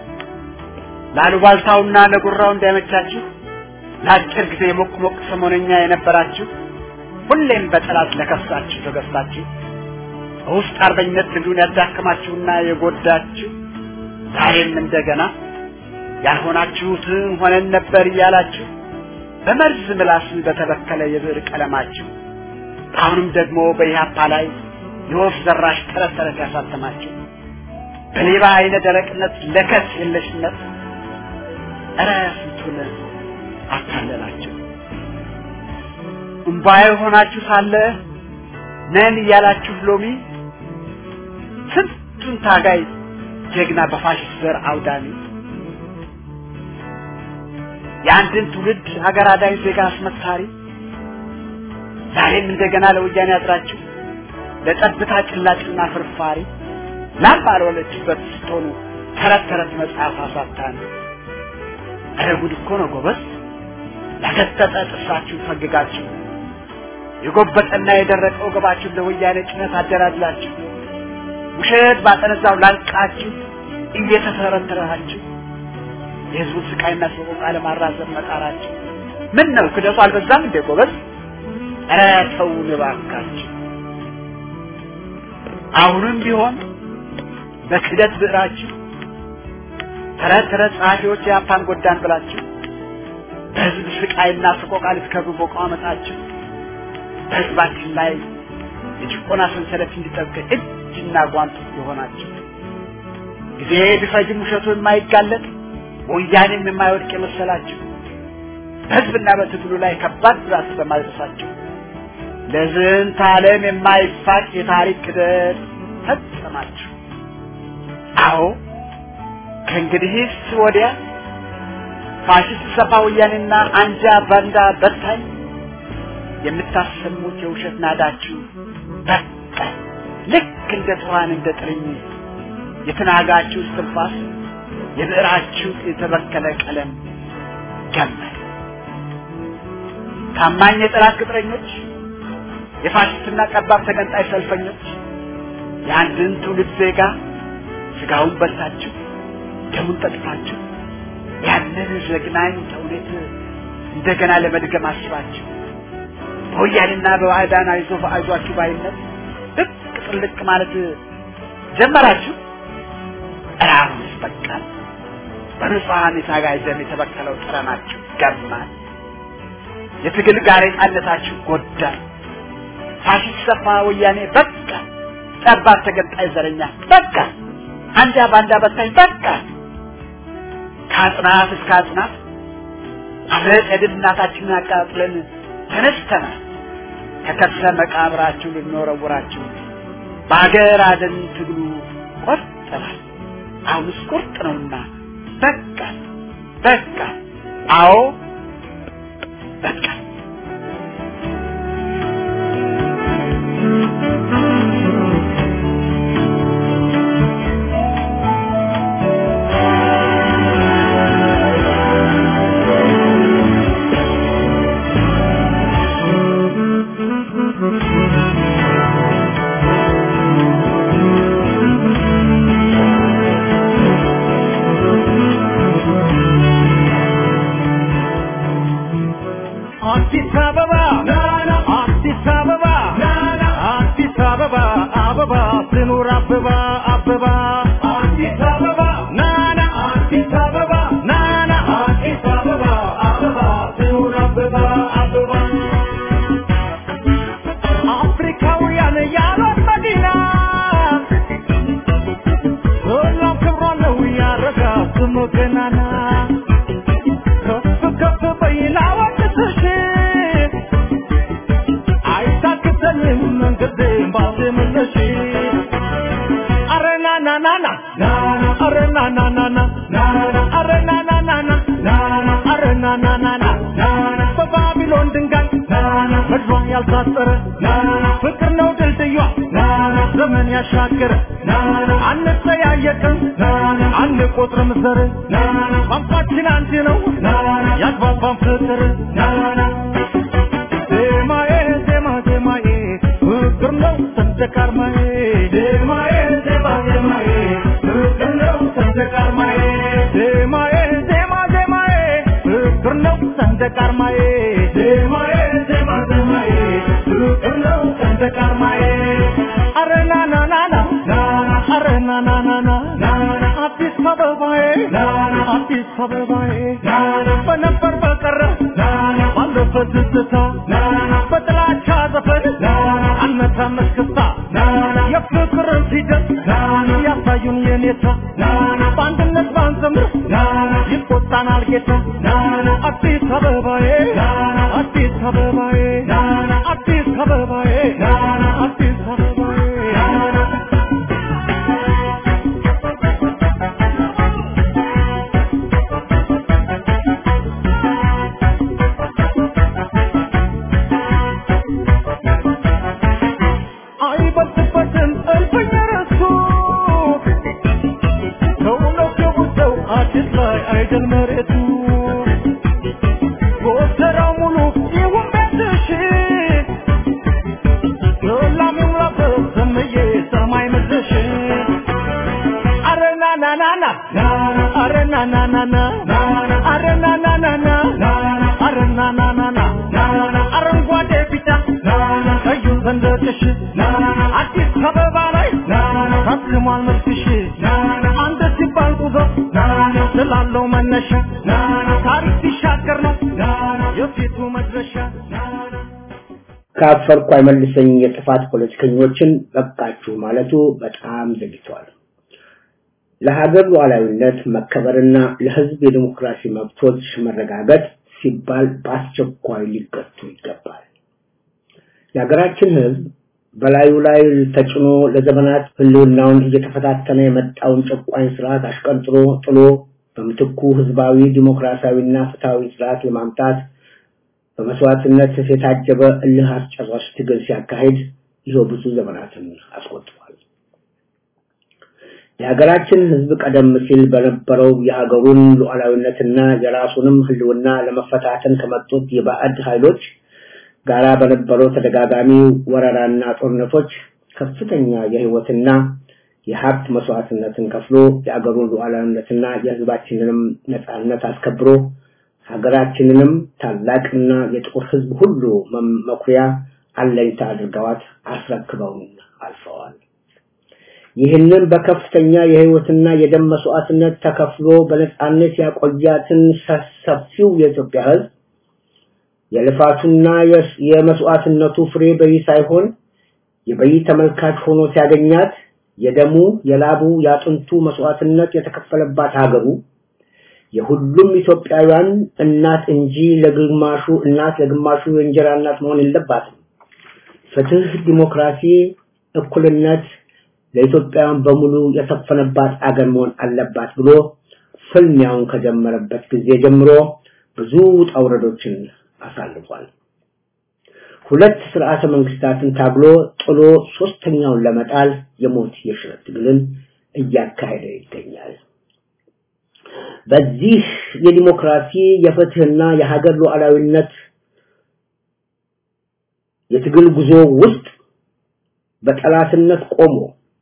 ላሉባልታውና ለጉራው እንዳይመቻችሁ ለአጭር ጊዜ ሞቅ ሞቅ ሰሞነኛ የነበራችሁ ሁሌም በጠላት ለከሳችሁ ተገዝታችሁ በውስጥ አርበኝነት ትግሉን ያዳከማችሁና የጎዳችሁ ዛሬም እንደገና ያልሆናችሁትን ሆነን ነበር እያላችሁ በመርዝ ምላስ በተበከለ የብዕር ቀለማችሁ አሁንም ደግሞ በኢህአፓ ላይ የወፍ ዘራሽ ተረት ተረት ያሳተማችሁ በሌባ አይነ ደረቅነት ለከት የለሽነት እረ ስንቱን አታለላችሁ። እምባዬ ሆናችሁ ሳለ ነን እያላችሁ ሎሚ ስንቱን ታጋይ ጀግና በፋሽስት ዘር አውዳሚ የአንድን ትውልድ ሀገር አዳኝ ዜጋ አስመካሪ ዛሬም እንደገና ለወያኔ አድራችሁ ለጠብታ ጭላጭና ፍርፋሪ ላም ባልወለችበት ስትሆኑ ተረት ተረት መጽሐፍ አሳታን። ኧረ ጉድ እኮ ነው ጎበዝ! ያገጠጠ ጥርሳችሁ ፈግጋችሁ የጎበጠና የደረቀ ወገባችሁን ለወያኔ ጭነት አደላድላችሁ ውሸት ባጠነዛው ላንቃችሁ እየተተረተራችሁ የህዝቡን ስቃይና ሰቆቃ ለማራዘም መጣራችሁ ምን ነው ክደቱ አልበዛም እንዴ ጎበዝ? ኧረ ተውን እባካችሁ። አሁንም ቢሆን በክደት ብዕራችሁ ተረት ተረት ጸሐፊዎች የአፓን ጎዳን ብላችሁ በህዝብ ስቃይና ሰቆቃ ልትከብሩ በቋመጣችሁ በህዝባችን ላይ የጭቆና ሰንሰለት እንዲጠብቅ እጅና ጓንት የሆናችሁ ጊዜ ቢፈጅም ውሸቱ የማይጋለጥ ወያኔም የማይወድቅ የመሰላችሁ በህዝብና በትግሉ ላይ ከባድ ጉዳት በማድረሳችሁ ለዝንተ ዓለም የማይፋቅ የታሪክ ክደት ፈጸማችሁ። አዎ ከእንግዲህስ ወዲያ ፋሽስት ሰፋ ወያኔና አንጃ ባንዳ በታኝ የምታሰሙት የውሸት ናዳችሁ በቃ ልክ እንደ ትኋን እንደ ጥርኝ የተናጋችሁ እስትንፋስ የብዕራችሁ የተበከለ ቀለም ገመል ታማኝ የጠላት ቅጥረኞች የፋሽስትና ጠባብ ተገንጣይ ሰልፈኞች የአንድን ትውልድ ዜጋ ስጋውን በልታችሁ ደሙን ጠጥታችሁ ያንን ዘግናኝ ተውኔት እንደገና ለመድገም አስባችሁ በወያኔና በባዕዳን አይዞ አይዟችሁ ባይነት ልቅ ጥልቅ ማለት ጀመራችሁ። እራሩስ በቃል በንጹሐን የታጋይ ደም የተበከለው ጠረናችሁ ገማል። የትግል ጋሬጣነታችሁ ጎዳል። ፋሽስት ሰፋ ወያኔ በቃ፣ ጠባት ተገንጣይ ዘረኛ በቃ፣ አንጃ ባንዳ በታኝ በቃ። ከአጽናፍ እስከ አጽናፍ አብረን የድል እናታችንን አቃጥለን ተነስተናል። ከከርሰ መቃብራችሁ ልንወረውራችሁ በአገር አደን ትግሉ ቆርጠናል። አሁንስ ቁርጥ ነውና በቃ በቃ፣ አዎ በቃ። አዲስ አበባ አዲስ አበባ አዲስ አበባ አበባ ትኑር አበባ አበባ አዲስ አበባ ናና አዲስ አበባ ናና አዲስ አበባ አበባ ትኑር አበባ አበባ አፍሪካውያን ያሏት መዲና ሁሉም ክብሯ ነው ያረጋ ስሙ ገናና ከፍ ከፍ በይና ወድስሽ አይታክተንም መንገዴን ባልመለሽ አረ ና ና ና ና ና አረ ና ና ና ና ና አረ ና ና ና ና ና አረ ና ና ና ና ና በባቢሎን ድንጋይ ምድሯ ያልታጠረ ፍቅር ነው ድልድዩዋ ዘመን ያሻገረ አንጠያየቅም አንቆጥርም ዘር ቋንቋችን አንድ ነው ያግባባን ፍቅር ዜማዬ ዜማ ዜማዬ ፍቅር ነው ሰንደቅ ዓርማዬ ዜማዬ ዜማ ዜማዬ ፍቅር ነው ሰንደቅ ዓርማዬ ዜማዬ ዜማ ዜማዬ ፍቅር ነው ሰንደቅ ዓርማዬ ዜማዬ ዜማ ዜማዬ ፍቅር ነው ሰንደቅ ዓርማዬ አረ ና ና ና ና ና አረ ና ና ና ና ና አዲስ አበባዬ አዲስ አበባዬ በነበር በቀረ ባለፈ ትዝታ በጥላቻ ዘፈን አልመታም እስክስታ የፍቅርን ፊደል ያሳዩን የኔታ በአንድነት ባንዘምር ይቆጣናል ጌታ አዲስ አበባዬ አዲስ አበባዬ አዲስ አበባዬ አዲስ አበባዬ አይበልጥበትም እልፍኝ ረሱ ከእውነት የጉዘው አዲስ ላይ አይደል መሬቱ ጎተራው ሙሉ ይሁን ቤትሽ ዶላም ይሙላበት ዘመዬ ሰማይ ምድርሽ አረ ና ና ና ና አረ ና ና ና ና አረ ና ና ና ና አረ ና ና ና ና አረንጓዴ ቢጫ ቀዩ ሰንደቅሽ አዲስ አበባ ላይ ታትሟል መልክሽ አንድ ሲባል ጉዞ ስላለው መነሻ ታሪክ ሲሻገር ነው የፊቱ መድረሻ ካፈርኩ አይመልሰኝ የጥፋት ፖለቲከኞችን በቃችሁ ማለቱ በጣም ዘግቷል። ለሀገር ሉዓላዊነት መከበርና ለሕዝብ የዲሞክራሲ መብቶች መረጋገጥ ሲባል በአስቸኳይ ሊገቱ ይገባል። የሀገራችን ሕዝብ በላዩ ላይ ተጭኖ ለዘመናት ህልውናውን እየተፈታተነ የመጣውን ጨቋኝ ስርዓት አሽቀንጥሮ ጥሎ በምትኩ ህዝባዊ ዲሞክራሲያዊና ፍትሃዊ ስርዓት ለማምጣት በመስዋዕትነት የታጀበ እልህ አስጨራሽ ትግል ሲያካሂድ ይኸው ብዙ ዘመናትን አስቆጥሯል። የሀገራችን ህዝብ ቀደም ሲል በነበረው የሀገሩን ሉዓላዊነትና የራሱንም ህልውና ለመፈታተን ከመጡት የባዕድ ኃይሎች ጋራ በነበረው ተደጋጋሚ ወረራና ጦርነቶች ከፍተኛ የህይወትና የሀብት መስዋዕትነትን ከፍሎ የአገሩን ሉዓላዊነትና የህዝባችንንም ነጻነት አስከብሮ ሀገራችንንም ታላቅና የጥቁር ህዝብ ሁሉ መኩሪያ አለኝታ አድርገዋት አስረክበውን አልፈዋል። ይህንን በከፍተኛ የህይወትና የደም መስዋዕትነት ተከፍሎ በነጻነት ያቆያትን ሰፊው የኢትዮጵያ ህዝብ የልፋቱና የመስዋዕትነቱ ፍሬ በይ ሳይሆን የበይ ተመልካች ሆኖ ሲያገኛት የደሙ የላቡ የአጥንቱ መስዋዕትነት የተከፈለባት ሀገሩ የሁሉም ኢትዮጵያውያን እናት እንጂ ለግማሹ እናት ለግማሹ የእንጀራ እናት መሆን የለባትም። ፍትህ፣ ዲሞክራሲ፣ እኩልነት ለኢትዮጵያውያን በሙሉ የሰፈነባት አገር መሆን አለባት ብሎ ፍልሚያውን ከጀመረበት ጊዜ ጀምሮ ብዙ ውጣ ውረዶችን አሳልፏል። ሁለት ስርዓተ መንግስታትን ታግሎ ጥሎ ሶስተኛውን ለመጣል የሞት የሽረት ትግልን እያካሄደ ይገኛል። በዚህ የዲሞክራሲ የፍትህና የሀገር ሉዓላዊነት የትግል ጉዞ ውስጥ በጠላትነት ቆሞ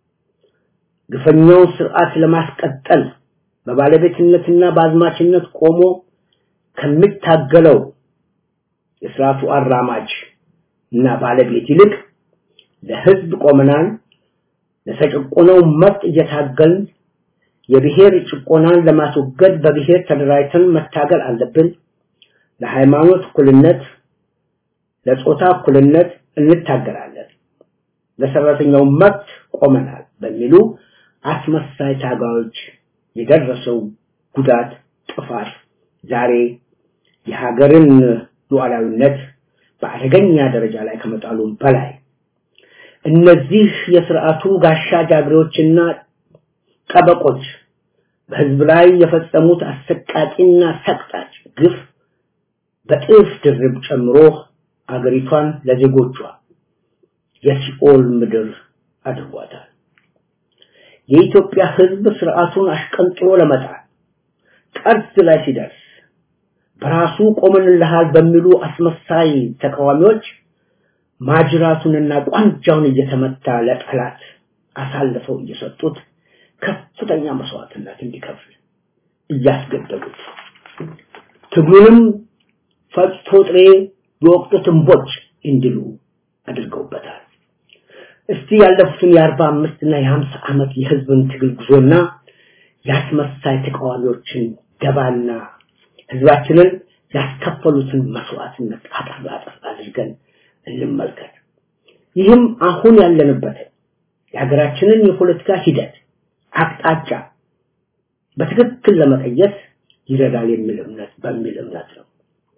ግፈኛውን ስርዓት ለማስቀጠል በባለቤትነትና በአዝማችነት ቆሞ ከሚታገለው የስርዓቱ አራማጅ እና ባለቤት ይልቅ ለህዝብ ቆመናል፣ ለተጨቆነው መብት እየታገልን የብሔር ጭቆናን ለማስወገድ በብሔር ተደራጅተን መታገል አለብን፣ ለሃይማኖት እኩልነት፣ ለጾታ እኩልነት እንታገላለን፣ ለሰራተኛው መብት ቆመናል በሚሉ አስመሳይ ታጋዮች የደረሰው ጉዳት ጥፋት ዛሬ የሀገርን ሉዓላዊነት በአደገኛ ደረጃ ላይ ከመጣሉ በላይ እነዚህ የስርዓቱ ጋሻ ጃግሬዎችና ጠበቆች በህዝብ ላይ የፈጸሙት አሰቃቂና ሰቅጣጭ ግፍ በጥፍ ድርብ ጨምሮ አገሪቷን ለዜጎቿ የሲኦል ምድር አድርጓታል። የኢትዮጵያ ህዝብ ስርዓቱን አሽቀንጥሮ ለመጣል ጠርዝ ላይ ሲደርስ በራሱ ቆመንልሃል በሚሉ አስመሳይ ተቃዋሚዎች ማጅራቱንና ቋንጃውን እየተመታ ለጠላት አሳልፈው እየሰጡት ከፍተኛ መስዋዕትነት እንዲከፍል እያስገደዱት ትግሉንም ፈጽቶ ጥሬ የወቅቱ ትንቦች እንዲሉ አድርገውበታል። እስቲ ያለፉትን የአርባ አምስት እና የሀምሳ ዓመት የህዝብን ትግል ጉዞና የአስመሳይ ተቃዋሚዎችን ደባና ህዝባችንን ያስከፈሉትን መስዋዕትነት አጠር አጠር አድርገን እንመልከት። ይህም አሁን ያለንበት የሀገራችንን የፖለቲካ ሂደት አቅጣጫ በትክክል ለመቀየስ ይረዳል የሚል እምነት በሚል እምነት ነው።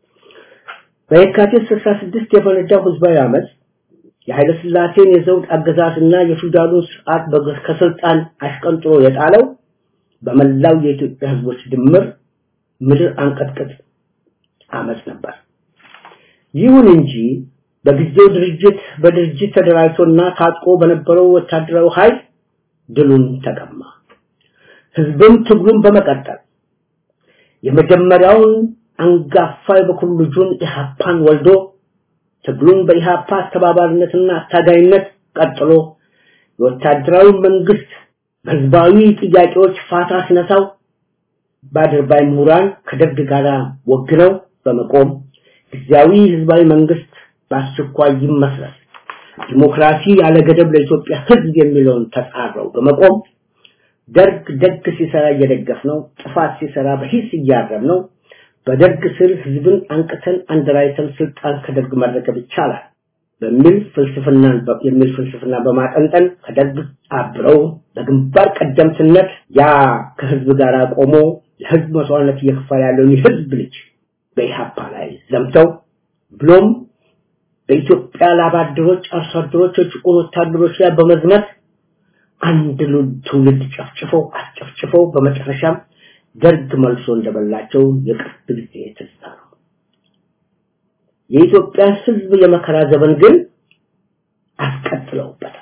በየካቲት 66 የፈነዳው ህዝባዊ አመፅ የኃይለ ሥላሴን የዘውድ አገዛዝና የፊውዳሉን ስርዓት ከስልጣን አሽቀንጥሮ የጣለው በመላው የኢትዮጵያ ህዝቦች ድምር ምድር አንቀጥቅጥ አመፅ ነበር። ይሁን እንጂ በጊዜው ድርጅት በድርጅት ተደራጅቶና ታጥቆ በነበረው ወታደራዊ ኃይል ድሉን ተቀማ። ህዝብም ትግሉን በመቀጠል የመጀመሪያውን አንጋፋ የበኩር ልጁን ኢህአፓን ወልዶ ትግሉን በኢህአፓ አስተባባሪነትና አታጋይነት ቀጥሎ የወታደራዊ መንግስት በህዝባዊ ጥያቄዎች ፋታ ሲነሳው በአድርባይ ምሁራን ከደርግ ጋር ወግነው በመቆም ጊዜያዊ ህዝባዊ መንግስት በአስቸኳይ ይመስረት ዲሞክራሲ ያለ ገደብ ለኢትዮጵያ ህዝብ የሚለውን ተጻረው በመቆም ደርግ ደግ ሲሰራ እየደገፍ ነው፣ ጥፋት ሲሰራ በሂስ እያረም ነው። በደርግ ስር ህዝብን አንቅተን አንደራይተን ስልጣን ከደርግ መረከብ ይቻላል በሚል ፍልስፍና የሚል ፍልስፍና በማጠንጠን ከደርግ አብረው በግንባር ቀደምትነት ያ ከህዝብ ጋር ቆሞ ለህዝብ መስዋዕትነት እየከፈለ ያለውን የህዝብ ልጅ በኢሃፓ ላይ ዘምተው ብሎም በኢትዮጵያ ላባደሮች፣ አርሶ አደሮች፣ የጭቁን ወታደሮች ላይ በመዝመት አንድ ትውልድ ጨፍጭፈው አስጨፍጭፈው በመጨረሻም ደርግ መልሶ እንደበላቸው የቅርብ ጊዜ ትዝታ ነው። የኢትዮጵያ ህዝብ የመከራ ዘመን ግን አስቀጥለውበታል።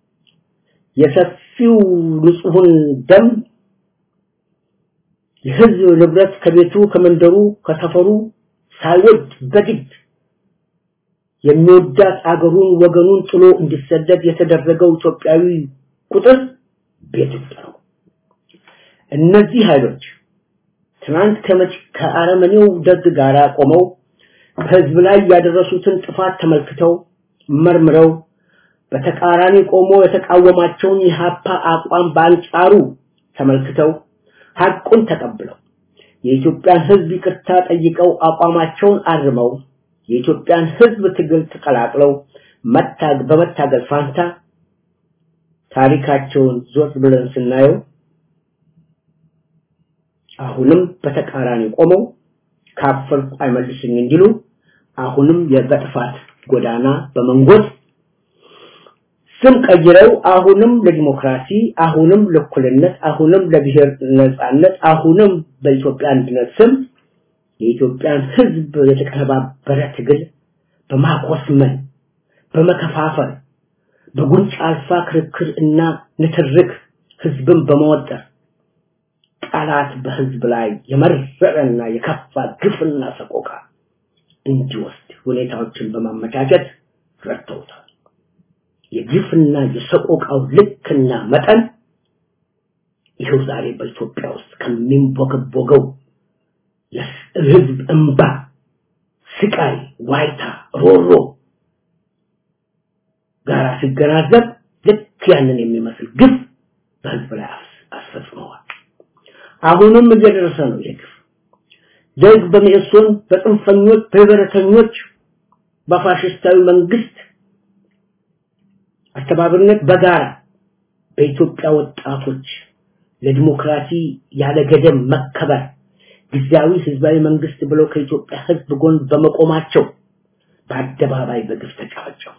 የሰፊው ንጹሑን ደም የህዝብ ንብረት ከቤቱ ከመንደሩ ከሰፈሩ ሳይወድ በግድ የሚወዳት አገሩን ወገኑን ጥሎ እንዲሰደድ የተደረገው ኢትዮጵያዊ ቁጥር ቤት ውስጥ ነው። እነዚህ ኃይሎች ትናንት ከመጭ ከአረመኔው ደግ ጋር ቆመው በህዝብ ላይ ያደረሱትን ጥፋት ተመልክተው መርምረው በተቃራኒ ቆሞ የተቃወማቸውን የሀፓ አቋም በአንጻሩ ተመልክተው ሐቁን ተቀብለው የኢትዮጵያን ህዝብ ይቅርታ ጠይቀው አቋማቸውን አርመው የኢትዮጵያን ህዝብ ትግል ተቀላቅለው መታግ በመታገል ፋንታ ታሪካቸውን ዞር ብለን ስናየው አሁንም በተቃራኒ ቆመው ካፈርኩ አይመልስኝ እንዲሉ አሁንም የበጥፋት ጎዳና በመንጎድ ስም ቀይረው አሁንም ለዲሞክራሲ አሁንም ለእኩልነት አሁንም ለብሔር ነጻነት አሁንም በኢትዮጵያ አንድነት ስም የኢትዮጵያን ህዝብ የተቀነባበረ ትግል በማቆስመን በመከፋፈል በጉንጭ አልፋ ክርክር እና ንትርክ ህዝብን በመወጠር ጠላት በህዝብ ላይ የመረረና የከፋ ግፍና ሰቆቃ እንዲወስድ ሁኔታዎችን በማመቻቸት ረድተውታል። የግፍና የሰቆቃው ልክና መጠን ይኸው ዛሬ በኢትዮጵያ ውስጥ ከሚንቦገቦገው የህዝብ እንባ፣ ስቃይ፣ ዋይታ፣ ሮሮ ጋር ሲገናዘብ ልክ ያንን የሚመስል ግፍ በህዝብ ላይ አስፈጽመዋል። አሁንም እየደረሰ ነው ይህ ግፍ። ደግ በሚእሶን በጽንፈኞች በህብረተኞች በፋሽስታዊ መንግስት አስተባባሪነት በጋራ በኢትዮጵያ ወጣቶች ለዲሞክራሲ ያለ ገደብ መከበር ጊዜያዊ ህዝባዊ መንግስት ብለው ከኢትዮጵያ ህዝብ ጎን በመቆማቸው በአደባባይ በግፍ ተጨፈጨፉ።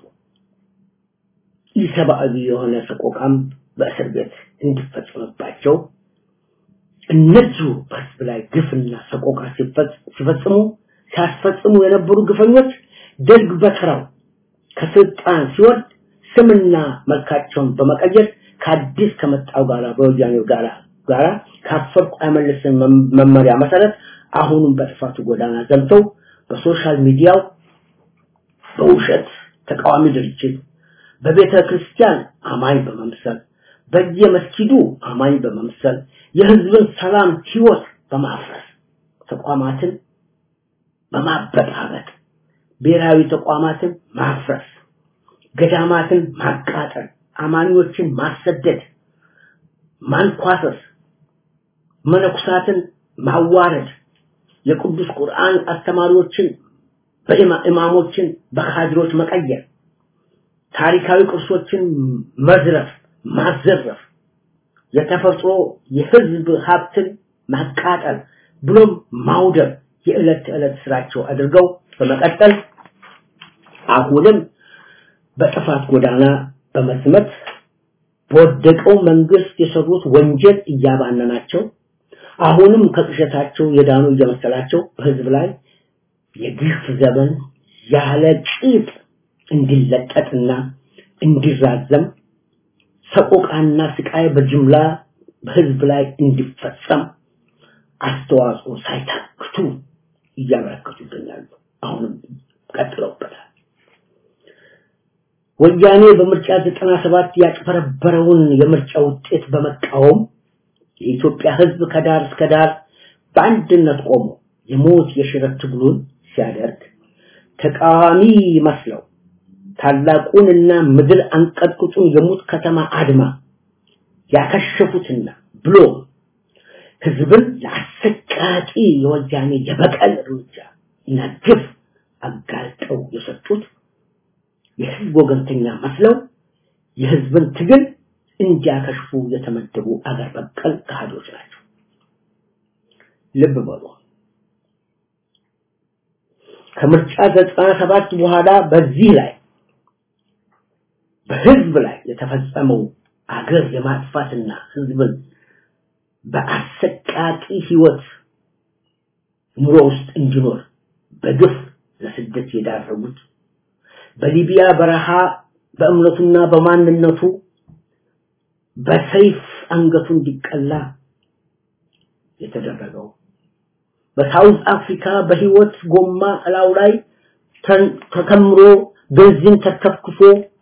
ኢሰብአዊ የሆነ ሰቆቃም በእስር ቤት እንዲፈጸምባቸው እነዚሁ በህዝብ ላይ ግፍና ሰቆቃ ሲፈጽሙ ሲያስፈጽሙ የነበሩ ግፈኞች ደርግ በተራው ከስልጣን ሲወርድ ስምና መልካቸውን በመቀየር ከአዲስ ከመጣው ጋራ በወያኔው ጋራ ጋራ ካፈርኩ አይመልስም መመሪያ መሰረት አሁንም በጥፋቱ ጎዳና ዘምተው በሶሻል ሚዲያው በውሸት ተቃዋሚ ድርጅት በቤተ ክርስቲያን አማኝ በመምሰል በየመስጊዱ አማኝ በመምሰል የህዝብን ሰላም ህይወት በማፍረስ ተቋማትን በማበጣበጥ ብሔራዊ ተቋማትን ማፍረስ ገዳማትን ማቃጠል አማኞችን ማሰደድ ማንኳሰስ መነኩሳትን ማዋረድ የቅዱስ ቁርአን አስተማሪዎችን በኢማሞችን በካድሮች መቀየር ታሪካዊ ቅርሶችን መዝረፍ ማዘረፍ የተፈጥሮ የህዝብ ሀብትን ማቃጠል ብሎም ማውደር የዕለት ተዕለት ስራቸው አድርገው በመቀጠል አሁንም በጥፋት ጎዳና በመስመት በወደቀው መንግስት የሰሩት ወንጀል እያባነናቸው አሁንም ከቅሸታቸው የዳኑ እየመሰላቸው በህዝብ ላይ የግፍ ዘመን ያለ ቂጥ እንዲለቀጥና እንዲራዘም ሰቆቃና ስቃይ በጅምላ በህዝብ ላይ እንዲፈጸም አስተዋጽኦ ሳይታክቱ እያበረከቱ ይገኛሉ። አሁንም ቀጥለውበታል። ወያኔ በምርጫ 97 ያጭበረበረውን የምርጫ ውጤት በመቃወም የኢትዮጵያ ህዝብ ከዳር እስከ ዳር በአንድነት ቆሞ የሞት የሽረት ትግሉን ሲያደርግ ተቃዋሚ መስለው ታላቁንና ምድር አንቀጥቅጡን የሙት ከተማ አድማ ያከሸፉትና ብሎ ህዝብን ለአሰቃቂ የወያኔ የበቀል እርምጃ እና ግፍ አጋልጠው የሰጡት የህዝብ ወገንተኛ መስለው የህዝብን ትግል እንዲያከሽፉ የተመደቡ አገር በቀል ካህዶች ናቸው። ልብ በሉ። ከምርጫ ዘጠና ሰባት በኋላ በዚህ ላይ በህዝብ ላይ የተፈጸመው አገር የማጥፋትና ህዝብን በአሰቃቂ ህይወት ኑሮ ውስጥ እንዲኖር በግፍ ለስደት የዳረጉት በሊቢያ በረሃ በእምነቱና በማንነቱ በሰይፍ አንገቱ እንዲቀላ የተደረገው በሳውዝ አፍሪካ በህይወት ጎማ እላው ላይ ተከምሮ ቤንዚን ተከፍክፎ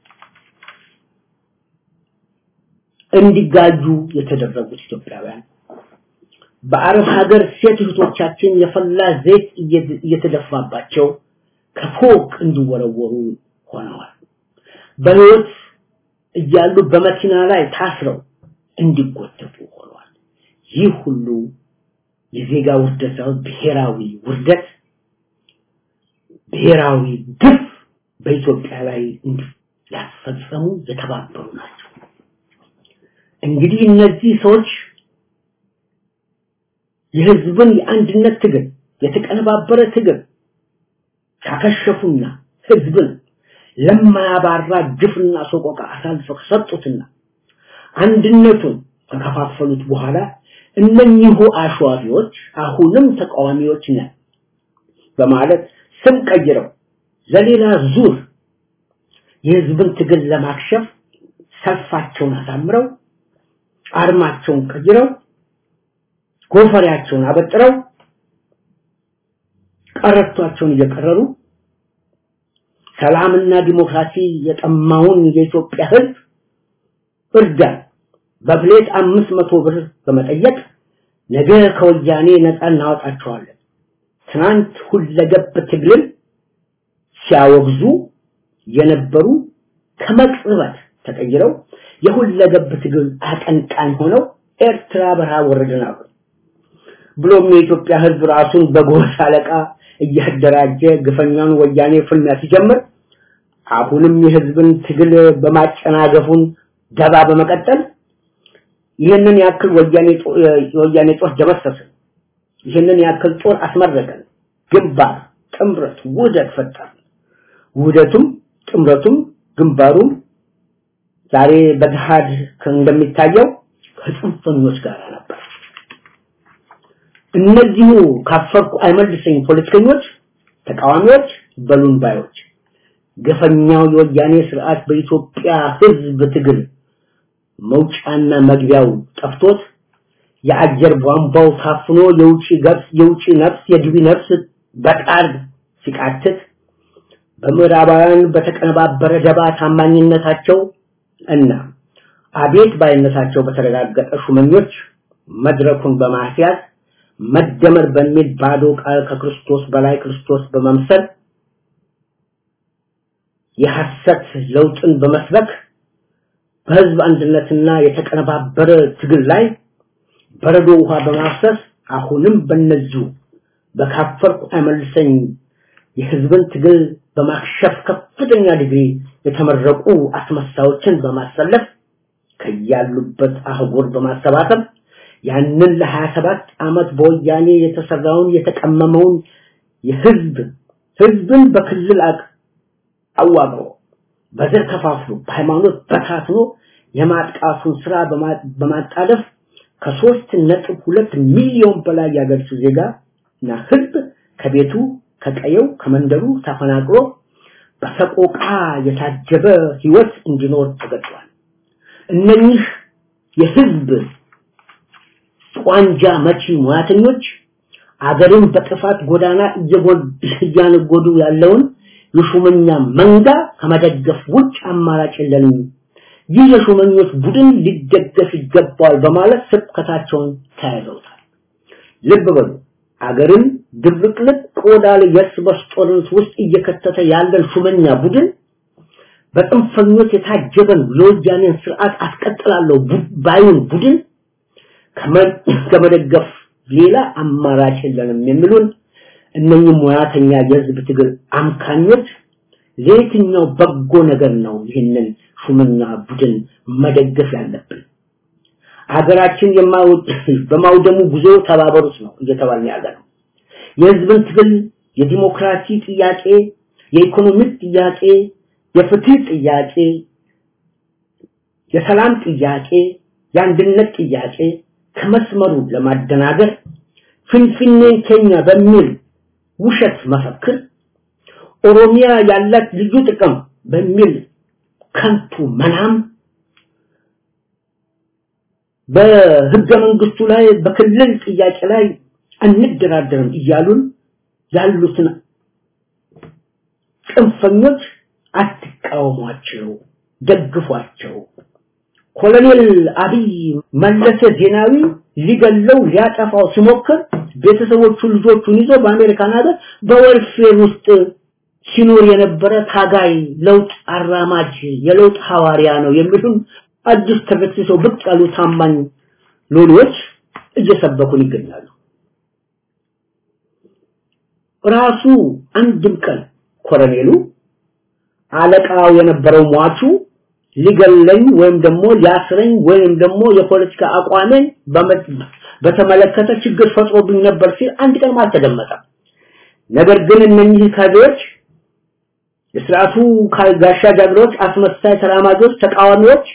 እንዲጋጁ የተደረጉት ኢትዮጵያውያን በአረብ ሀገር ሴት እህቶቻችን የፈላ ዘይት እየተደፋባቸው ከፎቅ እንዲወረወሩ ሆነዋል። በህይወት እያሉ በመኪና ላይ ታስረው እንዲጎተቱ ሆነዋል። ይህ ሁሉ የዜጋ ውርደት ሳይሆን ብሔራዊ ውርደት፣ ብሔራዊ ግፍ በኢትዮጵያ ላይ ያስፈጸሙ የተባበሩ ናቸው። እንግዲህ እነዚህ ሰዎች የህዝብን የአንድነት ትግል የተቀነባበረ ትግል ካከሸፉና ህዝብን ለማያባራ ግፍና ሰቆቃ አሳልፈው ከሰጡትና አንድነቱን ከከፋፈሉት በኋላ እነኚሁ አሸዋፊዎች አሁንም ተቃዋሚዎች ነን በማለት ስም ቀይረው ለሌላ ዙር የህዝብን ትግል ለማክሸፍ ሰልፋቸውን አሳምረው አርማቸውን ቀይረው ጎፈሪያቸውን አበጥረው ቀረቷቸውን እየቀረሩ ሰላምና ዲሞክራሲ የጠማውን የኢትዮጵያ ህዝብ እርዳን በፕሌት አምስት መቶ ብር በመጠየቅ ነገ ከወያኔ ነፃ እናወጣቸዋለን ትናንት ሁለገብ ትግልን ሲያወግዙ የነበሩ ከመቅጽበት ተቀይረው የሁለገብ ትግል አቀንቃኝ ሆነው ኤርትራ በረሃ ወረድን አሉ። ብሎም የኢትዮጵያ ህዝብ ራሱን በጎሳ አለቃ እያደራጀ ግፈኛውን ወያኔ ፍልሚያ ሲጀምር አሁንም የህዝብን ትግል በማጨናገፉን ደባ በመቀጠል ይህንን ያክል ወያኔ የወያኔ ጦር ደመሰስን፣ ይህንን ያክል ጦር አስመረቀን፣ ግንባር ጥምረት ውህደት ፈጠርን። ውህደቱም ጥምረቱም ግንባሩም ዛሬ በገሃድ እንደሚታየው ከጽንፈኞች ጋር ነበር። እነዚሁ ካፈርኩ አይመልሰኝ ፖለቲከኞች፣ ተቃዋሚዎች፣ በሉን ባዮች ገፈኛው የወያኔ ስርዓት በኢትዮጵያ ህዝብ ትግል መውጫና መግቢያው ጠፍቶት የአየር ቧንቧው ታፍኖ የውጪ ገብስ የውጪ ነፍስ የግቢ ነፍስ በቃል ሲቃትት በምዕራባውያን በተቀነባበረ ደባ ታማኝነታቸው እና አቤት ባይነታቸው በተረጋገጠ ሹመኞች መድረኩን በማስያዝ መደመር በሚል ባዶ ቃል ከክርስቶስ በላይ ክርስቶስ በመምሰል የሐሰት ለውጥን በመስበክ በህዝብ አንድነትና የተቀነባበረ ትግል ላይ በረዶ ውሃ በማፍሰስ አሁንም በነዚሁ በካፈርኩ አይመልሰኝ የህዝብን ትግል በማክሸፍ ከፍተኛ ዲግሪ የተመረቁ አስመሳዮችን በማሰለፍ ከያሉበት አህጉር በማሰባሰብ ያንን ለ27 ዓመት በወያኔ የተሰራውን የተቀመመውን የህዝብ ህዝብን በክልል አቅ አዋቅሮ በዘር ከፋፍሎ በሃይማኖት በታትኖ የማጥቃቱን ስራ በማጣደፍ ከሶስት ነጥብ ሁለት ሚሊዮን በላይ ያገርሱ ዜጋ እና ህዝብ ከቤቱ ከቀየው ከመንደሩ ተፈናቅሎ በሰቆቃ የታጀበ ህይወት እንዲኖር ተገጥቷል። እነኚህ የህዝብ ቋንጃ መቺ ሙያተኞች አገርን በጥፋት ጎዳና እያነጎዱ ያለውን የሹመኛ መንጋ ከመደገፍ ውጭ አማራጭ የለንም። ይህ የሹመኞች ቡድን ሊደገፍ ይገባዋል በማለት ስብከታቸውን ተያይዘውታል። ልብ በሉ አገርን ድብቅልቅ ቆዳ ላይ የእርስ በርስ ጦርነት ውስጥ እየከተተ ያለን ሹመኛ ቡድን በጥንፈኞች የታጀበን የወያኔን ስርዓት አስቀጥላለሁ ባዩን ቡድን ከመደገፍ ሌላ አማራጭ የለንም የሚሉን እነኚህ ሙያተኛ የህዝብ ትግል አምካኞች ለየትኛው በጎ ነገር ነው ይህንን ሹምና ቡድን መደገፍ ያለብን? ሀገራችን በማውደሙ ጉዞ ተባበሩት ነው እየተባልን ያለ ነው። የህዝብን ትግል የዲሞክራሲ ጥያቄ፣ የኢኮኖሚ ጥያቄ፣ የፍትህ ጥያቄ፣ የሰላም ጥያቄ፣ የአንድነት ጥያቄ ከመስመሩ ለማደናገር ፍንፍኔን ኬኛ በሚል ውሸት መፈክር ኦሮሚያ ያላት ልዩ ጥቅም በሚል ከንቱ መናም በህገ መንግስቱ ላይ በክልል ጥያቄ ላይ አንደራደርም እያሉን ያሉትን ጽንፈኞች አትቃወሟቸው፣ ደግፏቸው። ኮሎኔል አብይ መለሰ ዜናዊ ሊገለው ሊያጠፋው ሲሞክር ቤተሰቦቹ ልጆቹን ይዞ በአሜሪካን ሀገር በወርፌር ውስጥ ሲኖር የነበረ ታጋይ ለውጥ አራማጅ የለውጥ ሐዋርያ ነው የሚሉን አዲስ ተበትሰው ብቅ ያሉ ታማኝ ሎሌዎች እየሰበኩን ይገኛሉ። ራሱ አንድም ቀን ኮሎኔሉ አለቃው የነበረው ሟቹ ሊገለኝ ወይም ደግሞ ሊያስረኝ ወይም ደግሞ የፖለቲካ አቋሜን በተመለከተ ችግር ፈጥሮብኝ ነበር ሲል አንድ ቀን አልተደመጠም። ነገር ግን እነኚህ ካድሬዎች የስርዓቱ ጋሻ ጃግሬዎች፣ አስመሳይ ተራማጆች፣ ተቃዋሚዎች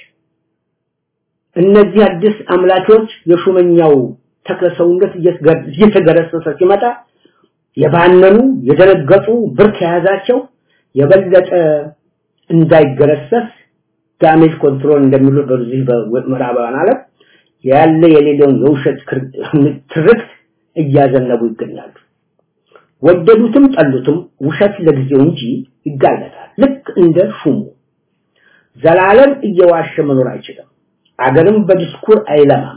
እነዚህ አዲስ አምላኪዎች የሹመኛው ተክለ ሰውነት እየተገረሰሰ ሲመጣ የባነኑ የደነገጡ ብርክ የያዛቸው የበለጠ እንዳይገረሰስ ዳሜጅ ኮንትሮል እንደሚሉት በዚህ በምዕራባውያን ዓለም ያለ የሌለውን የውሸት ትርክት እያዘነቡ ይገኛሉ። ወደዱትም ጠሉትም ውሸት ለጊዜው እንጂ ይጋለጣል። ልክ እንደ ሹሙ ዘላለም እየዋሸ መኖር አይችልም። አገርም በዲስኩር አይለማም።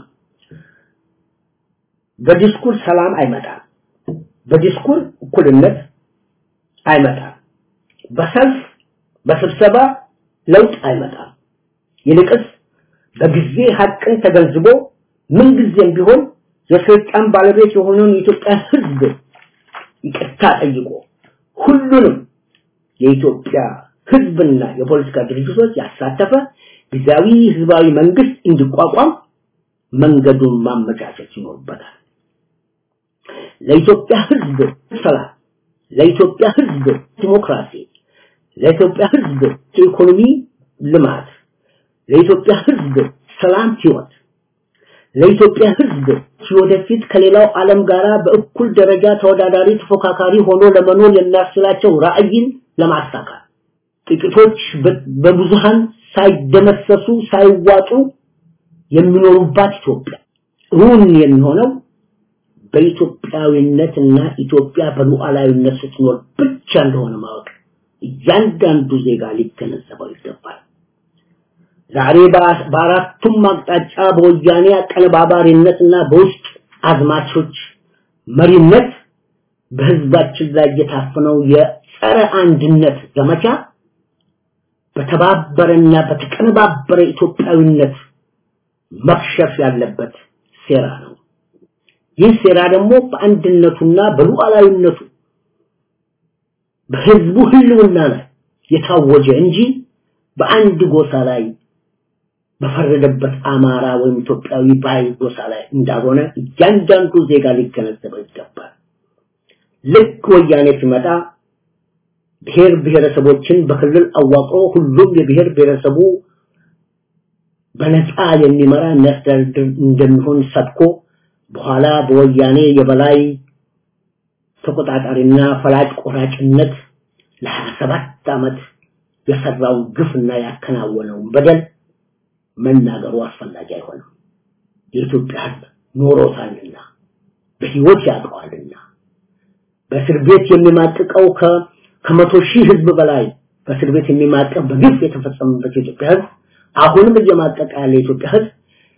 በዲስኩር ሰላም አይመጣም። በዲስኩር እኩልነት አይመጣም። በሰልፍ በስብሰባ ለውጥ አይመጣም። ይልቅስ በጊዜ ሀቅን ተገንዝቦ ምንጊዜም ቢሆን የስልጣን ባለቤት የሆነውን የኢትዮጵያ ሕዝብ ይቅርታ ጠይቆ ሁሉንም የኢትዮጵያ ሕዝብና የፖለቲካ ድርጅቶች ያሳተፈ ጊዜያዊ ህዝባዊ መንግስት እንዲቋቋም መንገዱን ማመቻቸት ይኖርበታል። ለኢትዮጵያ ሕዝብ ሰላም፣ ለኢትዮጵያ ሕዝብ ዲሞክራሲ፣ ለኢትዮጵያ ሕዝብ የኢኮኖሚ ልማት፣ ለኢትዮጵያ ሕዝብ ሰላም ህይወት፣ ለኢትዮጵያ ሕዝብ ወደፊት ከሌላው ዓለም ጋር በእኩል ደረጃ ተወዳዳሪ ተፎካካሪ ሆኖ ለመኖር የሚያስችላቸው ራዕይን ለማሳካት ጥቂቶች በብዙሃን ሳይደመሰሱ ሳይዋጡ የሚኖሩባት ኢትዮጵያ እውን የሚሆነው በኢትዮጵያዊነትና ኢትዮጵያ በሉዓላዊነት ስትኖር ብቻ እንደሆነ ማወቅ እያንዳንዱ ዜጋ ሊገነዘበው ይገባል። ዛሬ በአራቱም አቅጣጫ በወያኔ አቀነባባሪነትና በውስጥ አዝማቾች መሪነት በህዝባችን ላይ የታፈነው የጸረ አንድነት ዘመቻ በተባበረና በተቀነባበረ ኢትዮጵያዊነት መክሸፍ ያለበት ሴራ ነው። ይህ ሴራ ደግሞ በአንድነቱና በሉዓላዊነቱ በህዝቡ ህልውና ላይ የታወጀ እንጂ በአንድ ጎሳ ላይ በፈረደበት አማራ ወይም ኢትዮጵያዊ ባይ ጎሳ ላይ እንዳልሆነ እያንዳንዱ ዜጋ ሊገነዘበው ይገባል። ልክ ወያኔ ሲመጣ ብሔር ብሔረሰቦችን በክልል አዋቅሮ ሁሉም የብሔር ብሔረሰቡ በነፃ የሚመራ የሚያስተዳድር እንደሚሆን ሰብኮ በኋላ በወያኔ የበላይ ተቆጣጣሪና ፈላጭ ቆራጭነት ለ27 ዓመት የሰራውን ግፍና ያከናወነውን በደል መናገሩ አስፈላጊ አይሆንም። የኢትዮጵያ ሕዝብ ኖሮታልና በህይወት ያውቀዋልና በእስር ቤት የሚማቅቀው ከመቶ ሺህ ህዝብ በላይ በእስር ቤት የሚማቀቅ በግፍ የተፈጸመበት የኢትዮጵያ ሕዝብ አሁንም እየማቀቀ ያለ የኢትዮጵያ ሕዝብ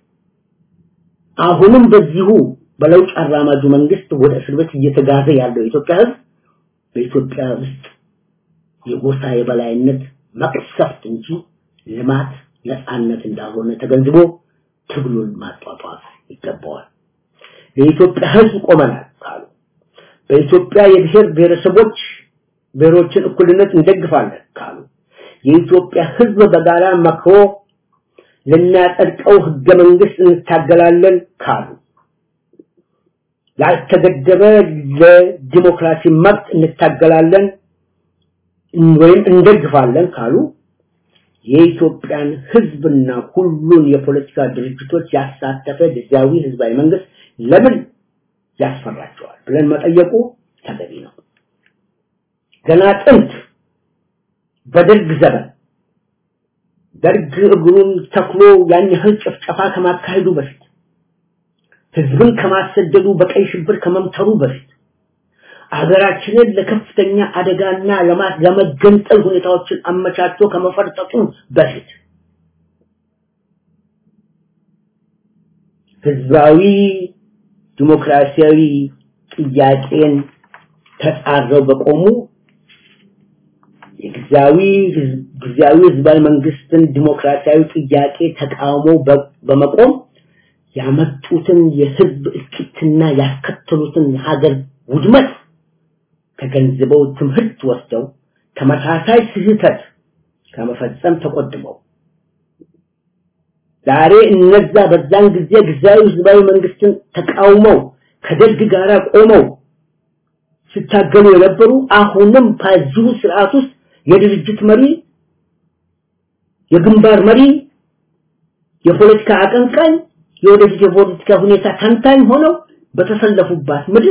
አሁንም በዚሁ በለውጥ አራማጁ መንግስት ወደ እስር ቤት እየተጋዘ ያለው የኢትዮጵያ ሕዝብ በኢትዮጵያ ውስጥ የጎሳ የበላይነት መቅሰፍት እንጂ ልማት ነፃነት እንዳልሆነ ተገንዝቦ ትግሉን ማጧጧፍ ይገባዋል። የኢትዮጵያ ህዝብ ቆመናል ካሉ በኢትዮጵያ የብሔር ብሔረሰቦች ብሔሮችን እኩልነት እንደግፋለን ካሉ የኢትዮጵያ ህዝብ በጋራ መክሮ ልናጸድቀው ህገ መንግስት እንታገላለን ካሉ ያልተገደበ ለዲሞክራሲ መብት እንታገላለን ወይም እንደግፋለን ካሉ የኢትዮጵያን ህዝብና ሁሉን የፖለቲካ ድርጅቶች ያሳተፈ ጊዜያዊ ህዝባዊ መንግስት ለምን ያስፈራቸዋል ብለን መጠየቁ ተገቢ ነው። ገና ጥንት በደርግ ዘመን ደርግ እግሩን ተክሎ ያን ያህል ጭፍጨፋ ከማካሄዱ በፊት ህዝብን ከማሰደዱ በቀይ ሽብር ከመምተሩ በፊት አገራችንን ለከፍተኛ አደጋና ለመገንጠል ሁኔታዎችን አመቻችቶ ከመፈርጠጡ በፊት ህዝባዊ ዲሞክራሲያዊ ጥያቄን ተጻረው በቆሙ የጊዜያዊ ጊዜያዊ ህዝባዊ መንግስትን ዲሞክራሲያዊ ጥያቄ ተቃውሞ በመቆም ያመጡትን የህዝብ እልቂትና ያስከተሉትን የሀገር ውድመት ተገንዝበው ትምህርት ወስደው ተመሳሳይ ስህተት ከመፈጸም ተቆጥበው ዛሬ እነዛ በዛን ጊዜ ጊዜያዊ ህዝባዊ መንግስትን ተቃውመው ከደርግ ጋር ቆመው ሲታገሉ የነበሩ አሁንም በዚሁ ስርዓት ውስጥ የድርጅት መሪ የግንባር መሪ የፖለቲካ አቀንቃኝ የወደፊት የፖለቲካ ሁኔታ ተንታኝ ሆነው በተሰለፉባት ምድር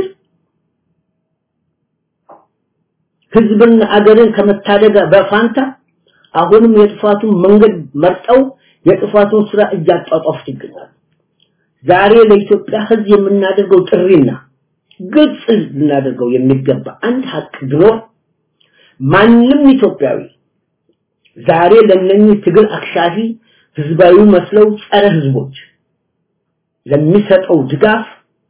ህዝብና አገርን ከመታደግ በፋንታ አሁንም የጥፋቱን መንገድ መርጠው የጥፋቱን ስራ እያጧጧፉት ይገኛሉ። ዛሬ ለኢትዮጵያ ህዝብ የምናደርገው ጥሪና ግልጽ ልናደርገው የሚገባ አንድ ሀቅ ቢኖር ማንም ኢትዮጵያዊ ዛሬ ለነኚህ ትግል አክሻፊ ህዝባዊ መስለው ጸረ ህዝቦች ለሚሰጠው ድጋፍ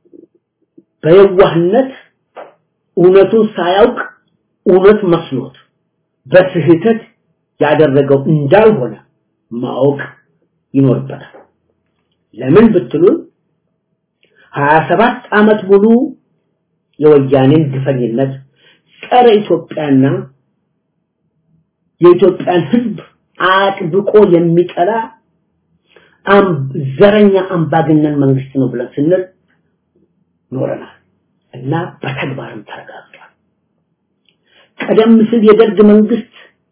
በየዋህነት እውነቱን ሳያውቅ እውነት መስሎት በስህተት ያደረገው እንዳልሆነ ማወቅ ይኖርበታል። ለምን ብትሉን 27 ዓመት ሙሉ የወያኔን ግፈኝነት ጸረ ኢትዮጵያና የኢትዮጵያን ህዝብ አጥብቆ የሚጠላ ዘረኛ አምባገነን መንግስት ነው ብለን ስንል ኖረናል እና በተግባርም ተረጋግጧል። ቀደም ሲል የደርግ መንግስት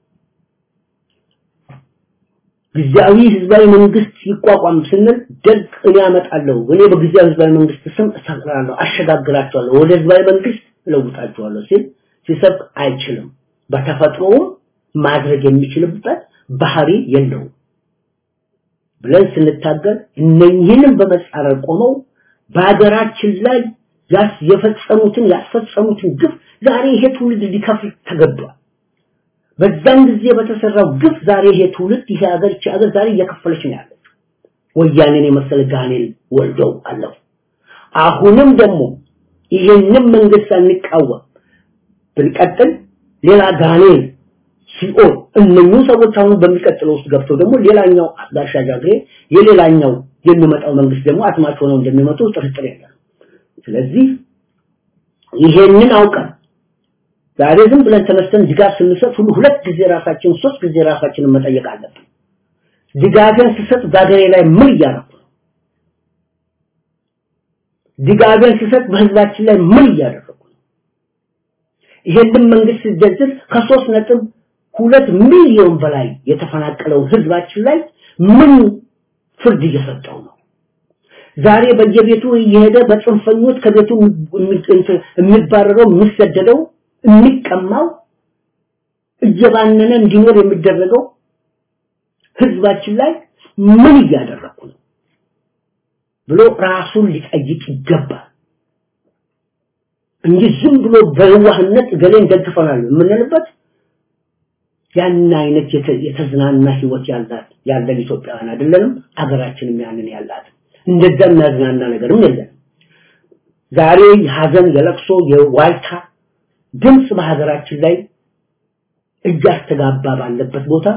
ጊዜያዊ ህዝባዊ መንግስት ይቋቋም ስንል ደርግ እኔ ያመጣለሁ እኔ በጊዜያዊ ህዝባዊ መንግስት ስም እሰራለሁ አሸጋግራቸዋለሁ ወደ ህዝባዊ መንግስት እለውጣቸዋለሁ ሲል ሲሰብክ አይችልም በተፈጥሮውም ማድረግ የሚችልበት ባህሪ የለውም ብለን ስንታገል እነኝህንም በመጻረር ቆመው በሀገራችን ላይ ያስ የፈጸሙትን ያስፈጸሙትን ግፍ ዛሬ ይሄ ትውልድ ሊከፍል ተገዷል። በዛን ጊዜ በተሰራው ግፍ ዛሬ ይሄ ትውልድ ይሄ ሀገር ይቺ ሀገር ዛሬ እየከፈለች ነው ያለችው። ወያኔን የመሰለ ጋኔል ወልደው አለፉ። አሁንም ደግሞ ይሄንን መንግስት አንቃወም ብንቀጥል ሌላ ጋኔል ሲኦል እነኚህ ሰዎች አሁን በሚቀጥለው ውስጥ ገብተው ደግሞ ሌላኛው ጋሻ ጃግሬ የሌላኛው የሚመጣው መንግስት ደግሞ አትማች ሆነው እንደሚመጡ ጥርጥር የለም። ስለዚህ ይሄንን አውቀን ዛሬ ዝም ብለን ተነስተን ድጋፍ ስንሰጥ ሁሉ ሁለት ጊዜ ራሳችን ሶስት ጊዜ ራሳችንን መጠየቅ አለብን። ድጋፍን ስሰጥ በሀገሬ ላይ ምን እያደረኩ ነው? ድጋፍን ስሰጥ በህዝባችን ላይ ምን እያደረኩ ነው? ይሄንን መንግስት ሲደግፍ ከሶስት ነጥብ ሁለት ሚሊዮን በላይ የተፈናቀለውን ህዝባችን ላይ ምን ፍርድ እየሰጠው ነው? ዛሬ በየቤቱ እየሄደ በጽንፈኞች ከቤቱ የሚባረረው የሚሰደደው የሚቀማው እየባነነ እንዲኖር የሚደረገው ህዝባችን ላይ ምን እያደረኩ ነው ብሎ ራሱን ሊጠይቅ ይገባል እንጂ ዝም ብሎ በዋህነት ገሌን ደግፈናል የምንልበት ያን አይነት የተዝናና ህይወት ያላት ያለን ኢትዮጵያውያን አይደለንም አገራችንም ያንን ያላት እንደዛ የሚያዝናና ነገርም የለም ዛሬ የሀዘን የለቅሶ የዋልታ ድምፅ በሀገራችን ላይ እያስተጋባ ባለበት ቦታ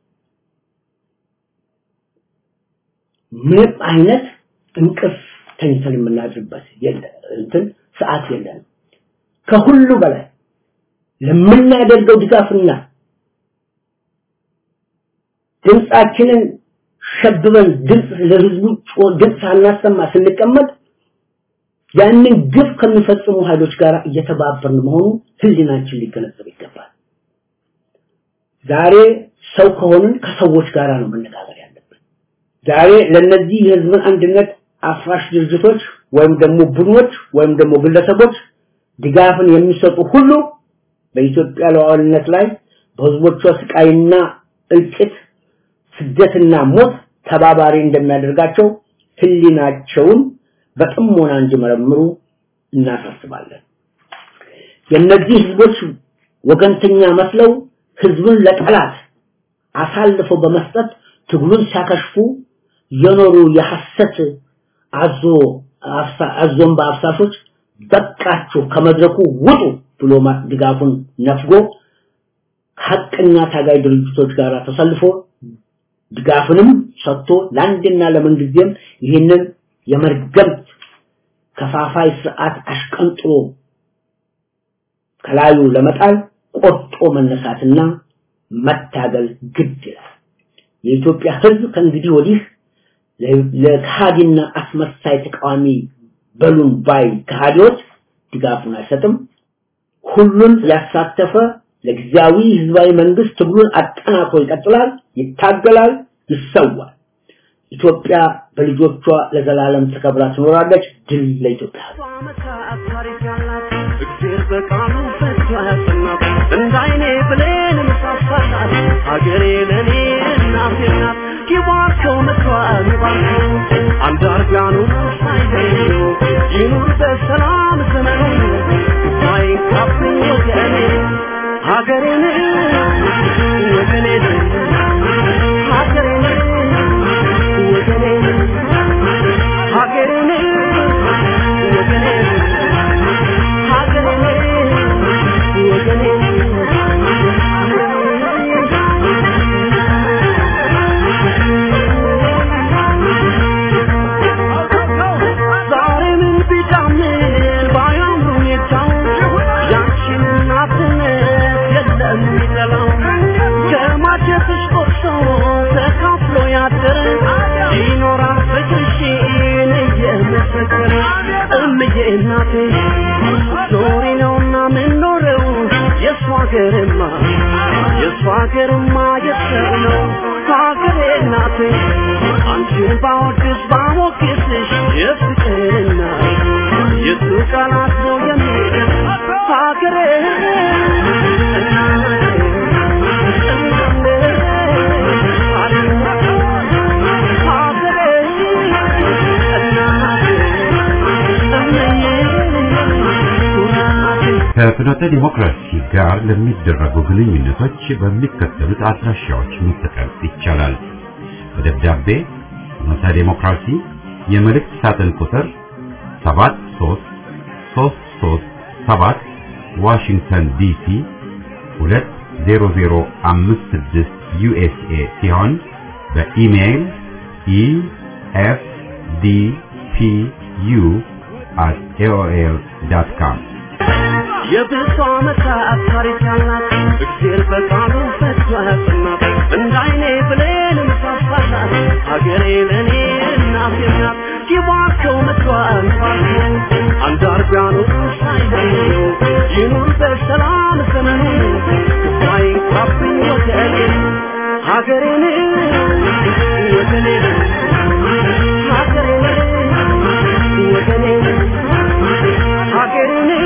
ምንም አይነት እንቅልፍ ተኝተን የምናድርበት እንትን ሰዓት የለንም ከሁሉ በላይ ለምናደርገው ድጋፍና ድምፃችንን ሸብበን ድምፅ ለህዝቡ ድምፅ ሳናሰማ ስንቀመጥ ያንን ግፍ ከሚፈጽሙ ኃይሎች ጋር እየተባበርን መሆኑ ህሊናችን ሊገነዘብ ይገባል። ዛሬ ሰው ከሆንን ከሰዎች ጋር ነው መነጋገር ያለብን። ዛሬ ለነዚህ የህዝብን አንድነት አፍራሽ ድርጅቶች ወይም ደግሞ ቡድኖች ወይም ደግሞ ግለሰቦች ድጋፍን የሚሰጡ ሁሉ በኢትዮጵያ ሉዓላዊነት ላይ በህዝቦቿ ስቃይና እልቂት ስደትና ሞት ተባባሪ እንደሚያደርጋቸው ህሊናቸውን በጥሞና እንዲመረምሩ እናሳስባለን። የእነዚህ ህዝቦች ወገንተኛ መስለው ህዝብን ለጠላት አሳልፈው በመስጠት ትግሉን ሲያከሽፉ የኖሩ የሐሰት አዞ አዞን በአፍሳሾች በቃችሁ ከመድረኩ ውጡ ብሎ ድጋፉን ነፍጎ ሐቀኛ ታጋይ ድርጅቶች ጋር ተሰልፎ ድጋፍንም ሰጥቶ ለአንድና ለምንጊዜም ይህንን የመርገምት ከፋፋይ ስርዓት አሽቀንጥሮ ከላዩ ለመጣል ቆርጦ መነሳትና መታገል ግድ ይላል። የኢትዮጵያ ህዝብ ከእንግዲህ ወዲህ ለካሃዲና አስመሳይ ተቃዋሚ በሉን ባይ ከሃዲዎች ድጋፉን አይሰጥም። ሁሉን ያሳተፈ ለጊዜያዊ ህዝባዊ መንግስት ትግሉን አጠናክሮ ይቀጥላል፣ ይታገላል፣ ይሰዋል። ኢትዮጵያ በልጆቿ ለዘላለም ተከብራ ትኖራለች። ድል ለኢትዮጵያ እግዜር በቃሉ ፈቶ ያጸናት እንዳይኔ ብሌን ምሳሳላት ሀገሬ ለኔ እናቴ ናት ይባርከው ምክሯን ይባርከው አንዳርጋኑ ሳይገኙ ይኑር በሰላም ዘመኑ ሳይንካብኝ ወገኔ ሀገሬን ወገኔን ሀገሬን ወገኔን ሀገሬን ወገኔን ይኖራል ፍቅርሽን እየመሰከረ እምዬ እናቴ ኖሪ ነውና ምንኖረው የእሷ ሀገርማ የእሷ ሀገርማ የሰው ነው ሀገሬ እናቴ አንቺን ባወድስ ባሞግስሽ የፍቅርና የሱ ቃላት ነው የሚል ሀገሬ ከፍኖተ ዲሞክራሲ ጋር ለሚደረጉ ግንኙነቶች በሚከተሉት አድራሻዎች መጠቀም ይቻላል። በደብዳቤ ፍኖተ ዲሞክራሲ የመልእክት ሳጥን ቁጥር 73337 ዋሽንግተን ዲሲ 20056 ዩኤስኤ ሲሆን በኢሜይል efdpu at aol.com የብዙ ዓመታት ታሪክ ያላት እግዜር በቃሉ ፈቶ ያጸናት እንዳይኔ ብሌን ምሳሳላት ሀገሬ ለእኔ እናቴ ናት ይባርከው ምክሯን ይባርከው አንዳርጋኑ ሳይለዩ ይኑር በሰላም ዘመኑ ሳይንካብኝ ወገኔ ሀገሬን ወገኔን ሀገሬን ወገኔን ሀገሬን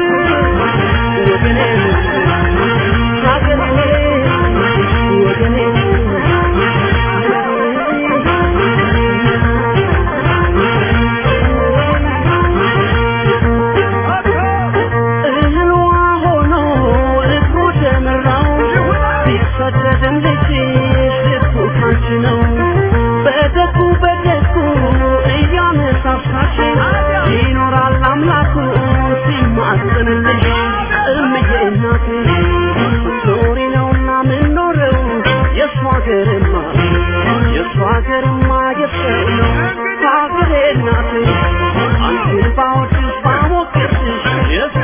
ይኖራል አምላኩ ሲማጽንልሽ እምዬ እናቴ ኖሪ ነውና ምንኖረው የእሷ ሀገርማ የእሷ ሀገርማ የሰው ነው ሀገሬ እናቴ አንቺን ባወድስ ባሞገስሽ የእሱ